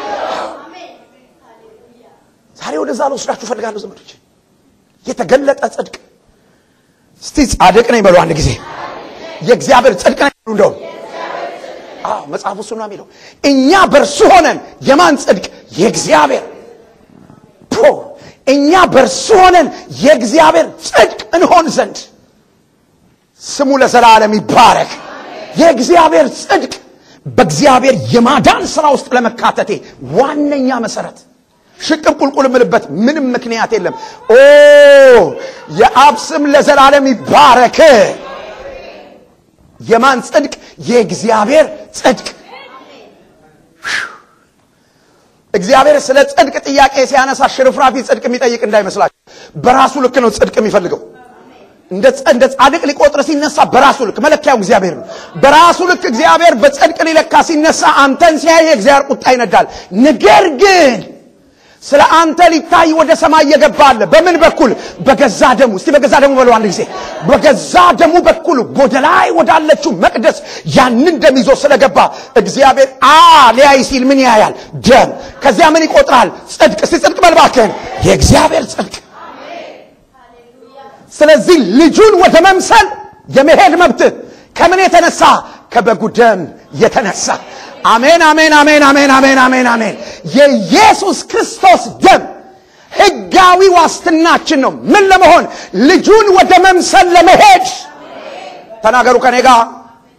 [SPEAKER 1] ዛሬ ወደዛ ልወስዳችሁ ፈልጋለሁ ዘመዶች። የተገለጠ ጽድቅ። እስቲ ጻድቅ ነኝ በሉ አንድ ጊዜ የእግዚአብሔር ጽድቅ ነው። እንደውም አዎ መጽሐፉ እሱ ነው የሚለው። እኛ በእርሱ ሆነን የማን ጽድቅ? የእግዚአብሔር ፖ እኛ በእርሱ ሆነን የእግዚአብሔር ጽድቅ እንሆን ዘንድ ስሙ ለዘላለም ይባረክ። የእግዚአብሔር ጽድቅ በእግዚአብሔር የማዳን ስራ ውስጥ ለመካተቴ ዋነኛ መሰረት ሽቅብ ቁልቁል የምልበት ምንም ምክንያት የለም። ኦ የአብ ስም ለዘላለም ይባረክ። የማን ጽድቅ? የእግዚአብሔር ጽድቅ። እግዚአብሔር ስለ ጽድቅ ጥያቄ ሲያነሳ ሽርፍራፊ ጽድቅ የሚጠይቅ እንዳይመስላችሁ። በራሱ ልክ ነው ጽድቅ የሚፈልገው። እንደ ጻድቅ ሊቆጥር ሲነሳ በራሱ ልክ መለኪያው እግዚአብሔር ነው። በራሱ ልክ እግዚአብሔር በጽድቅ ሊለካ ሲነሳ አንተን ሲያይ የእግዚአብሔር ቁጣ ይነዳል። ነገር ግን ስለ አንተ ሊታይ ወደ ሰማይ የገባ አለ። በምን በኩል? በገዛ ደሙ። እስቲ በገዛ ደሙ በለው አንድ ጊዜ። በገዛ ደሙ በኩል ወደ ላይ ወዳለችው መቅደስ ያንን ደም ይዞ ስለገባ እግዚአብሔር አ ሊያይ ሲል ምን ያያል? ደም። ከዚያ ምን ይቆጥራል? ጽድቅ። እስቲ ጽድቅ በል እባክህን፣ የእግዚአብሔር ጽድቅ። ስለዚህ ልጁን ወደ መምሰል የመሄድ መብት ከምን የተነሳ? ከበጉ ደም የተነሳ አሜን አሜን አሜን አሜን አሜን አሜን አሜን። የኢየሱስ ክርስቶስ ደም ሕጋዊ ዋስትናችን ነው። ምን ለመሆን? ልጁን ወደ መምሰል ለመሄድ። ተናገሩ ከኔ ጋር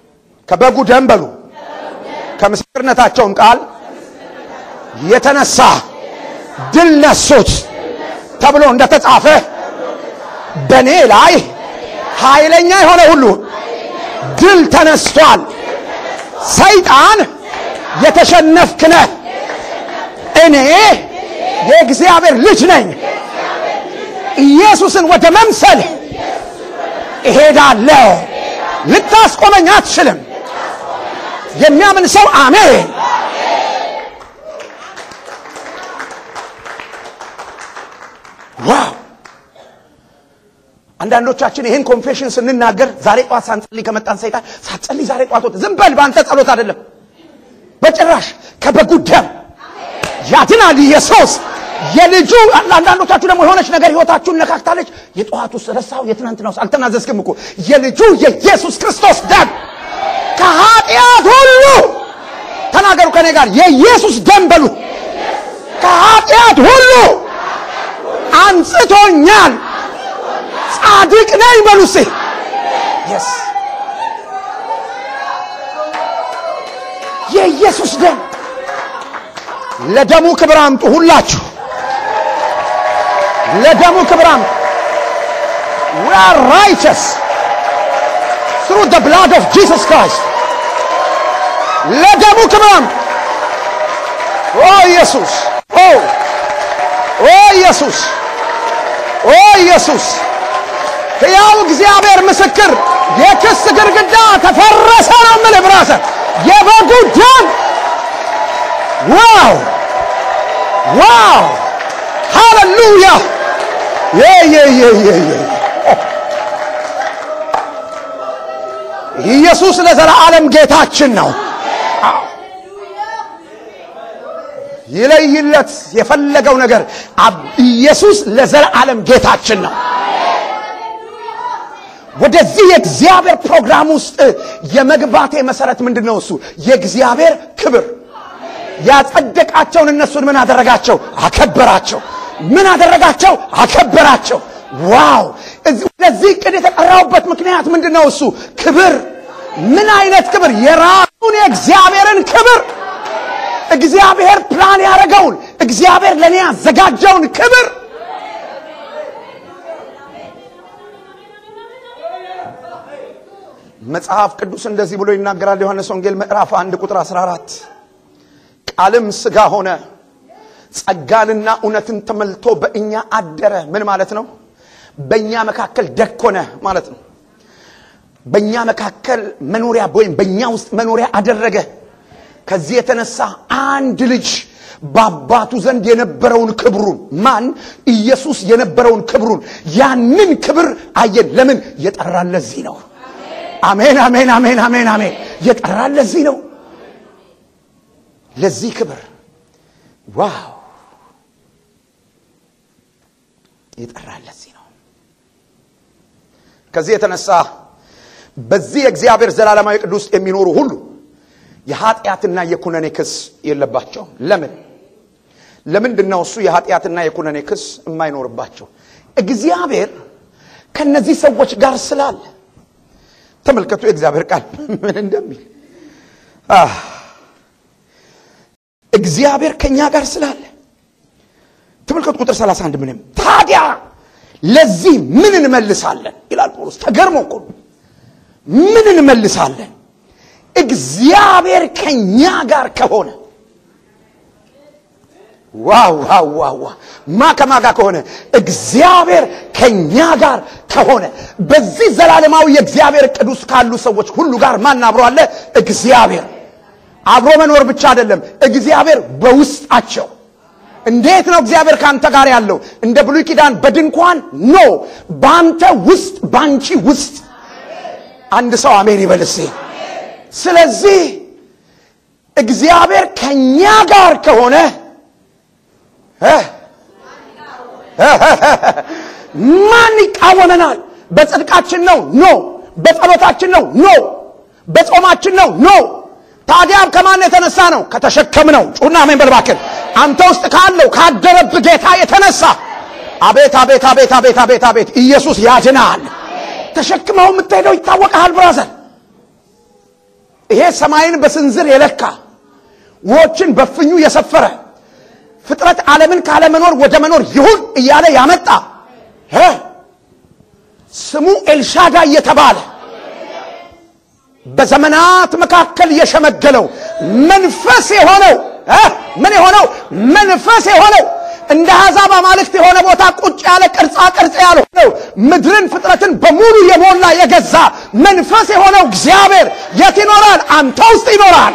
[SPEAKER 1] ከበጉ ደም በሉ ከምስክርነታቸውም ቃል የተነሳ ድል ነሱት ተብሎ እንደተጻፈ በእኔ ላይ ኃይለኛ የሆነ ሁሉ ድል ተነስቷል። ሰይጣን የተሸነፍክ ነህ። እኔ የእግዚአብሔር ልጅ ነኝ። ኢየሱስን ወደ መምሰል እሄዳለሁ። ልታስቆመኝ አትችልም። የሚያምን ሰው አሜን። ዋው! አንዳንዶቻችን ይህን ኮንፌሽን ስንናገር ዛሬ ጠዋት ሳንጸልይ ከመጣን ሰይጣን ሳትጸልይ ዛሬ ጠዋት ወጥ ዝም በል በአንተ ጸሎት አይደለም በጭራሽ ከበጉ ደም ያድናል ኢየሱስ የልጁ አንዳንዶቻችሁ ደግሞ የሆነች ነገር ህይወታችሁን ነካክታለች የጠዋቱ ረሳው የትናንት ነው አልተናዘዝክም እኮ የልጁ የኢየሱስ ክርስቶስ ደም ከኃጢአት ሁሉ ተናገሩ ከኔ ጋር የኢየሱስ ደም በሉ ከኃጢአት ሁሉ አንጽቶኛል ጻድቅ ነኝ በሉ እስኪ የስ የኢየሱስ ደም ለደሙ ክብር አምጡ ሁላችሁ ለደሙ ክብር አምጡ we are righteous through the blood of Jesus Christ ለደሙ ክብር አምጡ ኦ ኢየሱስ ኦ ኦ ኢየሱስ ኦ ኢየሱስ ሕያው እግዚአብሔር ምስክር የክስ ግድግዳ ተፈረሰ ነው የምልህ ብራዘር የበጉ ደም ዋው ዋው ሃሌሉያ ኢየሱስ ለዘላለም ጌታችን ነው ይለይለት የፈለገው ነገር ኢየሱስ ለዘላለም ጌታችን ነው ወደዚህ የእግዚአብሔር ፕሮግራም ውስጥ የመግባቴ መሰረት ምንድን ነው እሱ የእግዚአብሔር ክብር ያጸደቃቸውን እነሱን ምን አደረጋቸው አከበራቸው ምን አደረጋቸው አከበራቸው ዋው ለዚህ እቅድ የተጠራውበት ምክንያት ምንድን ነው እሱ ክብር ምን አይነት ክብር የራሱን የእግዚአብሔርን ክብር እግዚአብሔር ፕላን ያደረገውን እግዚአብሔር ለእኔ ያዘጋጀውን ክብር መጽሐፍ ቅዱስ እንደዚህ ብሎ ይናገራል ዮሐንስ ወንጌል ምዕራፍ 1 ቁጥር 14 ቃልም ስጋ ሆነ ጸጋንና እውነትን ተመልቶ በእኛ አደረ ምን ማለት ነው በእኛ መካከል ደኮነ ማለት ነው በእኛ መካከል መኖሪያ ወይም በእኛ ውስጥ መኖሪያ አደረገ ከዚህ የተነሳ አንድ ልጅ በአባቱ ዘንድ የነበረውን ክብሩን ማን ኢየሱስ የነበረውን ክብሩን ያንን ክብር አየን ለምን የጠራን ለዚህ ነው አሜን አሜን አሜን አሜን አሜን የጠራን ለዚህ ነው ለዚህ ክብር ዋው የጠራን ለዚህ ነው ከዚህ የተነሳ በዚህ የእግዚአብሔር ዘላለማዊ ቅዱስ የሚኖሩ ሁሉ የኃጢአትና የኩነኔ ክስ የለባቸውም ለምን ለምንድን ነው እሱ የኃጢአትና የኩነኔ ክስ የማይኖርባቸው እግዚአብሔር ከነዚህ ሰዎች ጋር ስላለ ተመልከቱ የእግዚአብሔር ቃል ምን እንደሚል እግዚአብሔር ከኛ ጋር ስላለ ተመልከቱ ቁጥር 31 ምንም ታዲያ ለዚህ ምን እንመልሳለን ይላል ጳውሎስ ተገርሞ እኮ ምን እንመልሳለን እግዚአብሔር ከኛ ጋር ከሆነ ዋው ዋው ዋው ማ ከማ ጋር ከሆነ እግዚአብሔር ከኛ ጋር ከሆነ በዚህ ዘላለማዊ የእግዚአብሔር እቅድ ውስጥ ካሉ ሰዎች ሁሉ ጋር ማን አብሮ አለ እግዚአብሔር አብሮ መኖር ብቻ አይደለም እግዚአብሔር በውስጣቸው እንዴት ነው እግዚአብሔር ከአንተ ጋር ያለው እንደ ብሉይ ኪዳን በድንኳን ኖ በአንተ ውስጥ በአንቺ ውስጥ አንድ ሰው አሜን ይበልሴ ስለዚህ እግዚአብሔር ከኛ ጋር ከሆነ ማን ይቃወመናል በጽድቃችን ነው ኖ በጸሎታችን ነው ኖ በጾማችን ነው ኖ ታዲያ ከማን የተነሳ ነው ከተሸከም ነው ጩና አሜን በልባክን አንተ ውስጥ ካለው ካደረብ ጌታ የተነሳ አቤት አቤት አቤት አቤት አቤት አቤት ኢየሱስ ያድናል ተሸክመው የምትሄደው ይታወቀሃል ብራዘር ይሄ ሰማይን በስንዝር የለካ ውሆችን በፍኙ የሰፈረ ፍጥረት ዓለምን ካለመኖር ወደ መኖር ይሁን እያለ ያመጣ እ ስሙ ኤልሻዳይ የተባለ በዘመናት መካከል የሸመገለው መንፈስ የሆነው እ ምን የሆነው መንፈስ የሆነው እንደ አሕዛብ አማልክት የሆነ ቦታ ቁጭ ያለ ቅርጻ ቅርጽ ያልሆነው ምድርን ፍጥረትን በሙሉ የሞላ የገዛ መንፈስ የሆነው እግዚአብሔር የት ይኖራል? አንተ ውስጥ ይኖራል።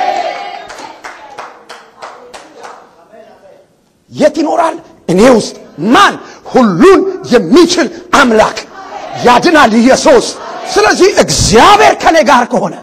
[SPEAKER 1] የት ይኖራል? እኔ ውስጥ። ማን? ሁሉን የሚችል አምላክ ያድናል ኢየሱስ። ስለዚህ እግዚአብሔር ከኔ ጋር ከሆነ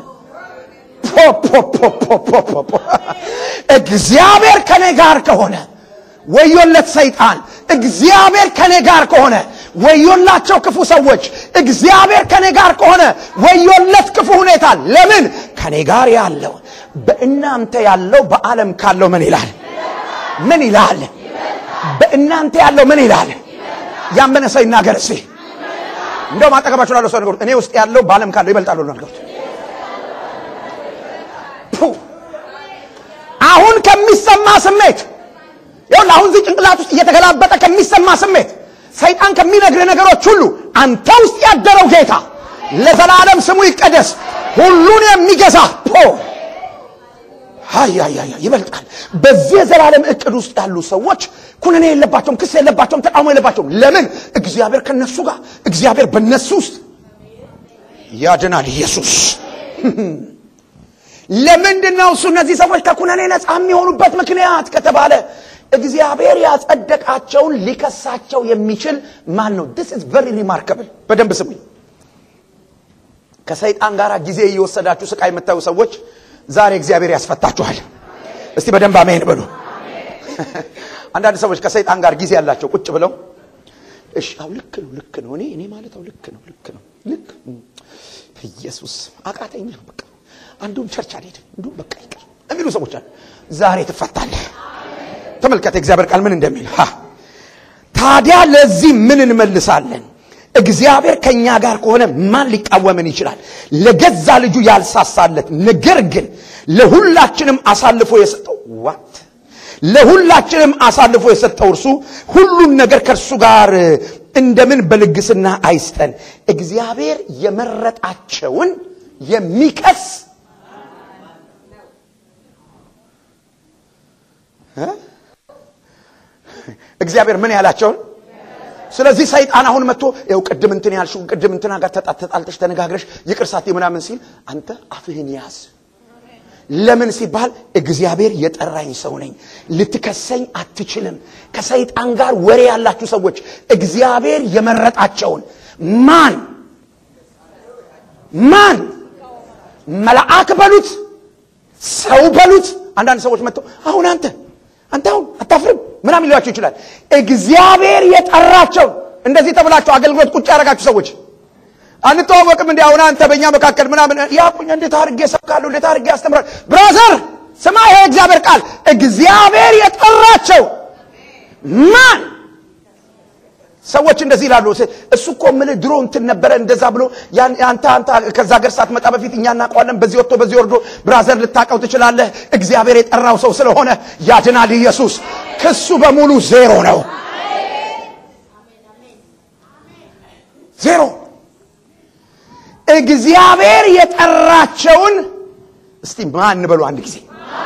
[SPEAKER 1] ፖፖፖፖፖፖ እግዚአብሔር ከኔ ጋር ከሆነ ወዮለት ሰይጣን። እግዚአብሔር ከኔ ጋር ከሆነ ወዮላቸው ክፉ ሰዎች። እግዚአብሔር ከኔ ጋር ከሆነ ወዮለት ክፉ ሁኔታ። ለምን? ከኔ ጋር ያለው በእናንተ ያለው በዓለም ካለው ምን ይላል? ምን ይላል? በእናንተ ያለው ምን ይላል? ያመነ ሰው ይናገር እስቲ። እንደውም አጠገባችሁ ላለው ሰው ነገሩት። እኔ ውስጥ ያለው በዓለም ካለው ይበልጣል ብሎ ነገሩት። አሁን ከሚሰማ ስሜት ይሁን አሁን እዚህ ጭንቅላት ውስጥ እየተገላበጠ ከሚሰማ ስሜት ሰይጣን ከሚነግር ነገሮች ሁሉ አንተ ውስጥ ያደረው ጌታ ለዘላለም ስሙ ይቀደስ፣ ሁሉን የሚገዛ ፖ ሀያያያ ይበልጣል። በዚህ የዘላለም እቅድ ውስጥ ያሉ ሰዎች ኩነኔ የለባቸውም፣ ክስ የለባቸውም፣ ተቃውሞ የለባቸውም። ለምን? እግዚአብሔር ከነሱ ጋር፣ እግዚአብሔር በነሱ ውስጥ ያድናል። ኢየሱስ ለምንድን ነው እሱ እነዚህ ሰዎች ከኩነኔ ነፃ የሚሆኑበት ምክንያት ከተባለ እግዚአብሔር ያጸደቃቸውን ሊከሳቸው የሚችል ማን ነው? this is very remarkable በደንብ ስሙኝ። ከሰይጣን ጋር ጊዜ እየወሰዳችሁ ስቃይ የምታዩ ሰዎች ዛሬ እግዚአብሔር ያስፈታችኋል። እስቲ በደንብ አሜን በሉ። አንዳንድ ሰዎች ከሰይጣን ጋር ጊዜ ያላቸው ቁጭ ብለው እሺ፣ አው ልክ ነው ልክ ነው እኔ እኔ ማለት አው ልክ ነው ልክ ነው ልክ ኢየሱስ አቃተኝ ነው በቃ አንዱም ቸርች አልሄድም እንዱም በቃ ይቅር የሚሉ ሰዎች አሉ። ዛሬ ትፈታለህ። ተመልከተ እግዚአብሔር ቃል ምን እንደሚል ሀ ታዲያ ለዚህ ምን እንመልሳለን? እግዚአብሔር ከኛ ጋር ከሆነ ማን ሊቃወምን ይችላል? ለገዛ ልጁ ያልሳሳለት ነገር ግን ለሁላችንም አሳልፎ የሰጠው ዋት ለሁላችንም አሳልፎ የሰጠው እርሱ ሁሉን ነገር ከእርሱ ጋር እንደምን በልግስና አይስጠን? እግዚአብሔር የመረጣቸውን የሚከስ እግዚአብሔር ምን ያላቸውን ስለዚህ ሰይጣን አሁን መጥቶ ይኸው ቅድም እንትን ያልሽው ቅድም እንትና ጋር ተጣልተሽ ተነጋግረሽ ይቅር ሳትይ ምናምን ሲል አንተ አፍህን ያዝ። ለምን ሲባል እግዚአብሔር የጠራኝ ሰው ነኝ፣ ልትከሰኝ አትችልም። ከሰይጣን ጋር ወሬ ያላችሁ ሰዎች እግዚአብሔር የመረጣቸውን ማን ማን መልአክ በሉት ሰው በሉት። አንዳንድ ሰዎች መጥተው አሁን አንተ አንተ አሁን አታፍርም ምናምን ሊሏቸው ይችላል። እግዚአብሔር የጠራቸው እንደዚህ ተብላቸው አገልግሎት ቁጭ ያደረጋችሁ ሰዎች አንተዋወቅም እንዲ አሁን አንተ በእኛ መካከል ምናምን ያቁኝ እንዴት አድርጌ ሰብካለሁ እንዴት አድርጌ ያስተምራል። ብራዘር ስማ፣ ይሄ እግዚአብሔር ቃል እግዚአብሔር የጠራቸው ማን ሰዎች እንደዚህ ይላሉ። እሱ እኮ የምልህ ድሮ እንትን ነበረ እንደዛ ብሎ አንተ አንተ ከዛ ሀገር ሳትመጣ በፊት እኛ እናውቀዋለን። በዚህ ወጥቶ በዚህ ወርዶ ብራዘር ልታውቀው ትችላለህ። እግዚአብሔር የጠራው ሰው ስለሆነ ያድናል። ኢየሱስ ክሱ በሙሉ ዜሮ ነው፣ ዜሮ። እግዚአብሔር የጠራቸውን እስቲ ማን በሉ አንድ ጊዜ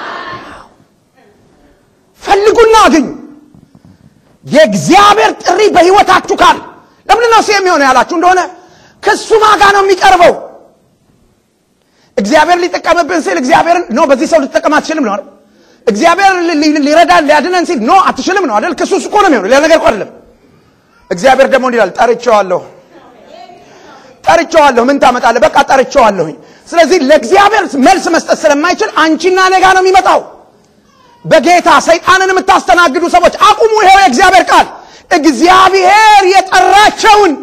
[SPEAKER 1] ፈልጉና አግኙ። የእግዚአብሔር ጥሪ በሕይወታችሁ ካል ለምን ነው ሲም የሆነ ያላችሁ እንደሆነ ክሱ ማጋ ነው የሚቀርበው። እግዚአብሔር ሊጠቀምብን ሲል እግዚአብሔርን ኖ በዚህ ሰው ልትጠቀም አትችልም ነው አይደል? እግዚአብሔር ሊረዳን ሊያድነን ሲል ኖ አትችልም ነው አይደል? ክሱ እኮ ነው የሚሆነው፣ ሌላ ነገር እኮ አይደለም። እግዚአብሔር ደግሞ እንዲህ ይላል፣ ጠርቼዋለሁ፣ ጠርቼዋለሁ። ምን ታመጣለህ? በቃ ጠርቼዋለሁኝ። ስለዚህ ለእግዚአብሔር መልስ መስጠት ስለማይችል አንቺና እኔ ጋ ነው የሚመጣው። በጌታ ሰይጣንን የምታስተናግዱ ሰዎች አቁሙ። ይሄው የእግዚአብሔር ቃል እግዚአብሔር የጠራቸውን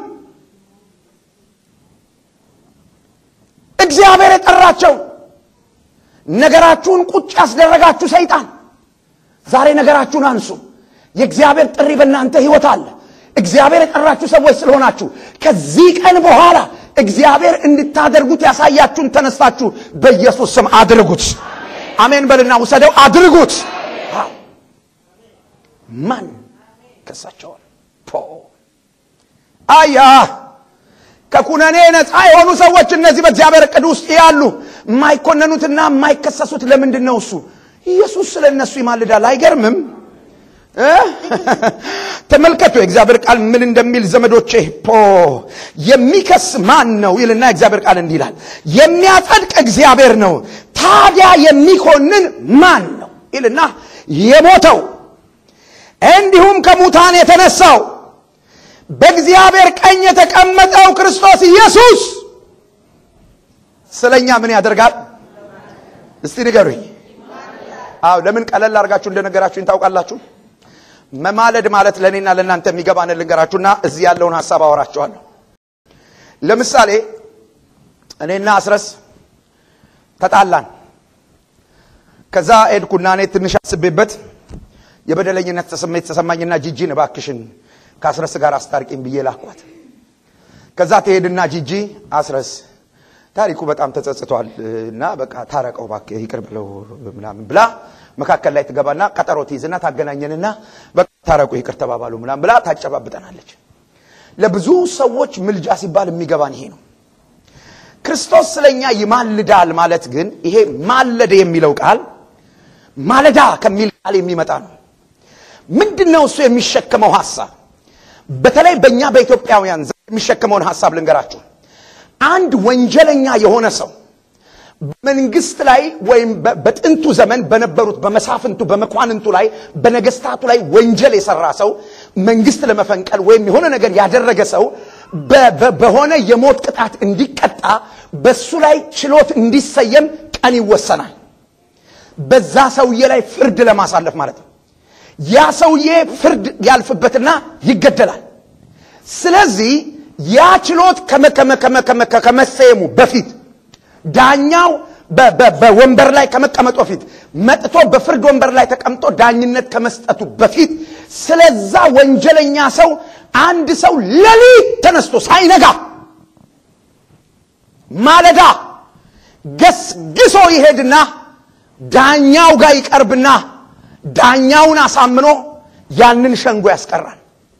[SPEAKER 1] እግዚአብሔር የጠራቸውን ነገራችሁን ቁጭ ያስደረጋችሁ ሰይጣን ዛሬ ነገራችሁን አንሱ። የእግዚአብሔር ጥሪ በእናንተ ሕይወት አለ። እግዚአብሔር የጠራችሁ ሰዎች ስለሆናችሁ ከዚህ ቀን በኋላ እግዚአብሔር እንድታደርጉት ያሳያችሁን ተነስታችሁ በኢየሱስ ስም አድርጉት። አሜን በልና ውሰደው፣ አድርጉት። አዎ። ማን ከሳቸዋል? ፖ አያ ከኩነኔ ነፃ የሆኑ ሰዎች እነዚህ በእግዚአብሔር ዕቅድ ውስጥ ያሉ የማይኮነኑትና የማይከሰሱት ለምንድን ነው? እሱ ኢየሱስ ስለ እነሱ ይማልዳል። አይገርምም? እ? ተመልከቱ የእግዚአብሔር ቃል ምን እንደሚል ዘመዶቼ። ፖ የሚከስ ማን ነው ይልና የእግዚአብሔር ቃል እንዲህ ይላል፣ የሚያጸድቅ እግዚአብሔር ነው። ታዲያ የሚኮንን ማን ነው ይልና የሞተው እንዲሁም ከሙታን የተነሳው በእግዚአብሔር ቀኝ የተቀመጠው ክርስቶስ ኢየሱስ ስለኛ ምን ያደርጋል? እስቲ ንገሩኝ። አዎ ለምን ቀለል አድርጋችሁ እንደነገራችሁኝ ታውቃላችሁ? መማለድ ማለት ለእኔና ለእናንተ የሚገባን ልንገራችሁና እዚህ ያለውን ሀሳብ አወራችኋለሁ። ለምሳሌ እኔና አስረስ ተጣላን። ከዛ ሄድኩና እኔ ትንሽ አስቤበት የበደለኝነት ስሜት ተሰማኝና ጂጂን እባክሽን ከአስረስ ጋር አስታርቂኝ ብዬ ላኳት። ከዛ ትሄድና ጂጂ አስረስ ታሪኩ በጣም ተጸጽቷል እና በቃ ታረቀው እባክህ ይቅር ብለው ምናምን ብላ መካከል ላይ ትገባና ቀጠሮ ትይዝና ታገናኘንና በቃ ታረቁ ይቅር ተባባሉ ምናምን ብላ ታጨባብጠናለች። ለብዙ ሰዎች ምልጃ ሲባል የሚገባን ይሄ ነው። ክርስቶስ ስለኛ ይማልዳል ማለት ግን ይሄ ማለደ የሚለው ቃል ማለዳ ከሚል ቃል የሚመጣ ነው። ምንድን ነው እሱ የሚሸከመው ሀሳብ? በተለይ በእኛ በኢትዮጵያውያን ዘንድ የሚሸከመውን ሀሳብ ልንገራችሁ። አንድ ወንጀለኛ የሆነ ሰው በመንግስት ላይ ወይም በ- በጥንቱ ዘመን በነበሩት በመሳፍንቱ በመኳንንቱ ላይ በነገስታቱ ላይ ወንጀል የሰራ ሰው መንግስት ለመፈንቀል ወይም የሆነ ነገር ያደረገ ሰው በ- በ- በሆነ የሞት ቅጣት እንዲቀጣ በሱ ላይ ችሎት እንዲሰየም ቀን ይወሰናል። በዛ ሰውዬ ላይ ፍርድ ለማሳለፍ ማለት ነው። ያ ሰውዬ ፍርድ ያልፍበትና ይገደላል። ስለዚህ ያ ችሎት ከመ- ከመ- ከመ- ከመ- ከ- ከመሰየሙ በፊት ዳኛው በ- በ- በወንበር ላይ ከመቀመጡ በፊት መጥቶ በፍርድ ወንበር ላይ ተቀምጦ ዳኝነት ከመስጠቱ በፊት ስለዛ ወንጀለኛ ሰው አንድ ሰው ሌሊት ተነስቶ ሳይነጋ ማለዳ ገስግሶ ይሄድና ዳኛው ጋር ይቀርብና ዳኛውን አሳምኖ ያንን ሸንጎ ያስቀራል።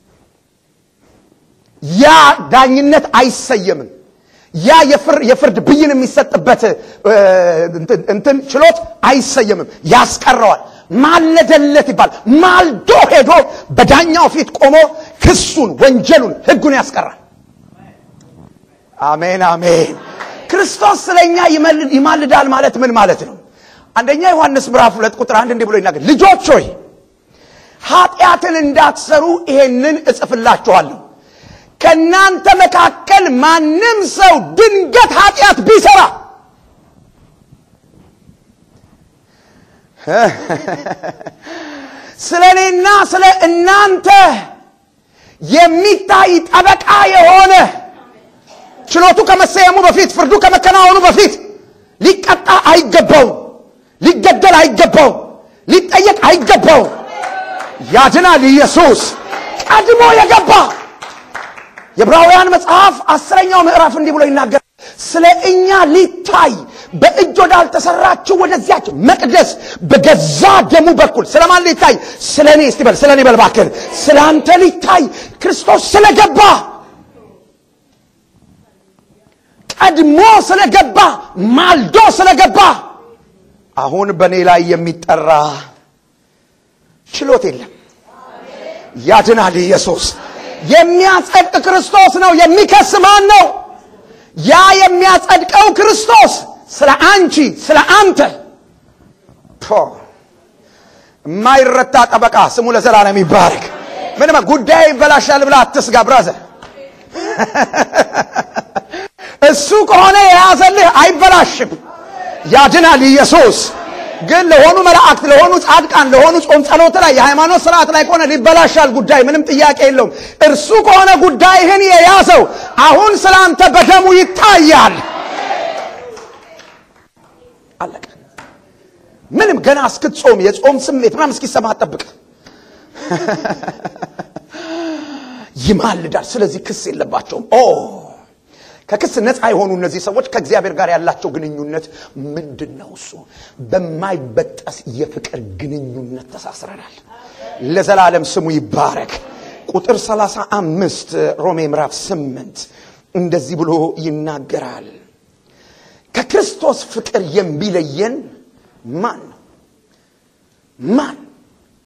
[SPEAKER 1] ያ ዳኝነት አይሰየምም። ያ የፍር- የፍርድ ብይን የሚሰጥበት እ፣ እንትን- እንትን ችሎት አይሰየምም፣ ያስቀረዋል። ማለደለት ይባል። ማልዶ ሄዶ በዳኛው ፊት ቆሞ ክሱን፣ ወንጀሉን፣ ሕጉን ያስቀራል። አሜን አሜን። ክርስቶስ ስለኛ ይመል- ይማልዳል ማለት ምን ማለት ነው? አንደኛ ዮሐንስ ምዕራፍ ሁለት ቁጥር አንድ እንዲህ ብሎ ይናገር፣ ልጆች ሆይ ኃጢአትን እንዳትሰሩ ይሄንን እጽፍላችኋለሁ። ከእናንተ መካከል ማንም ሰው ድንገት ኃጢአት ቢሰራ ስለ እኔና ስለ እናንተ የሚታይ ጠበቃ የሆነ ችሎቱ ከመሰየሙ በፊት ፍርዱ ከመከናወኑ በፊት ሊቀጣ አይገባውም፣ ሊገደል አይገባውም፣ ሊጠየቅ አይገባውም። ያድናል ኢየሱስ ቀድሞ የገባ የዕብራውያን መጽሐፍ አስረኛው ምዕራፍ እንዲህ ብሎ ይናገራል። ስለ እኛ ሊታይ በእጅ ወዳልተሰራችው ወደዚያች መቅደስ በገዛ ደሙ በኩል ስለማን ሊታይ? ስለ እኔ እስቲ በል ስለ እኔ በል እባክህ፣ ስለ አንተ ሊታይ ክርስቶስ ስለገባ ቀድሞ ስለገባ ማልዶ ስለገባ አሁን በእኔ ላይ የሚጠራ ችሎት የለም። ያድናል ኢየሱስ። የሚያጸድቅ ክርስቶስ ነው። የሚከስ ማን ነው? ያ የሚያጸድቀው ክርስቶስ ስለ አንቺ ስለ አንተ ፖ የማይረታ ጠበቃ ስሙ ለዘላለም ይባረክ። ምንም ጉዳይ ይበላሻል ብላ አትስጋ ብራዘር። እሱ ከሆነ የያዘልህ አይበላሽም። ያድናል ኢየሱስ። ግን ለሆኑ መላእክት፣ ለሆኑ ጻድቃን፣ ለሆኑ ጾም ጸሎት ላይ የሃይማኖት ስርዓት ላይ ከሆነ ሊበላሻል ጉዳይ፣ ምንም ጥያቄ የለውም። እርሱ ከሆነ ጉዳይህን የያዘው አሁን ስለ አንተ በደሙ ይታያል። አለቀ። ምንም ገና እስክትጾም የጾም ስሜት ምናምን እስኪሰማ ጠብቅ። ይማልዳል። ስለዚህ ክስ የለባቸውም። ኦ ከክስ ነፃ የሆኑ እነዚህ ሰዎች ከእግዚአብሔር ጋር ያላቸው ግንኙነት ምንድን ነው? እሱ በማይበጠስ የፍቅር ግንኙነት ተሳስረናል። ለዘላለም ስሙ ይባረክ። ቁጥር 35 ሮሜ ምዕራፍ 8 እንደዚህ ብሎ ይናገራል። ከክርስቶስ ፍቅር የሚለየን ማን ነው? ማን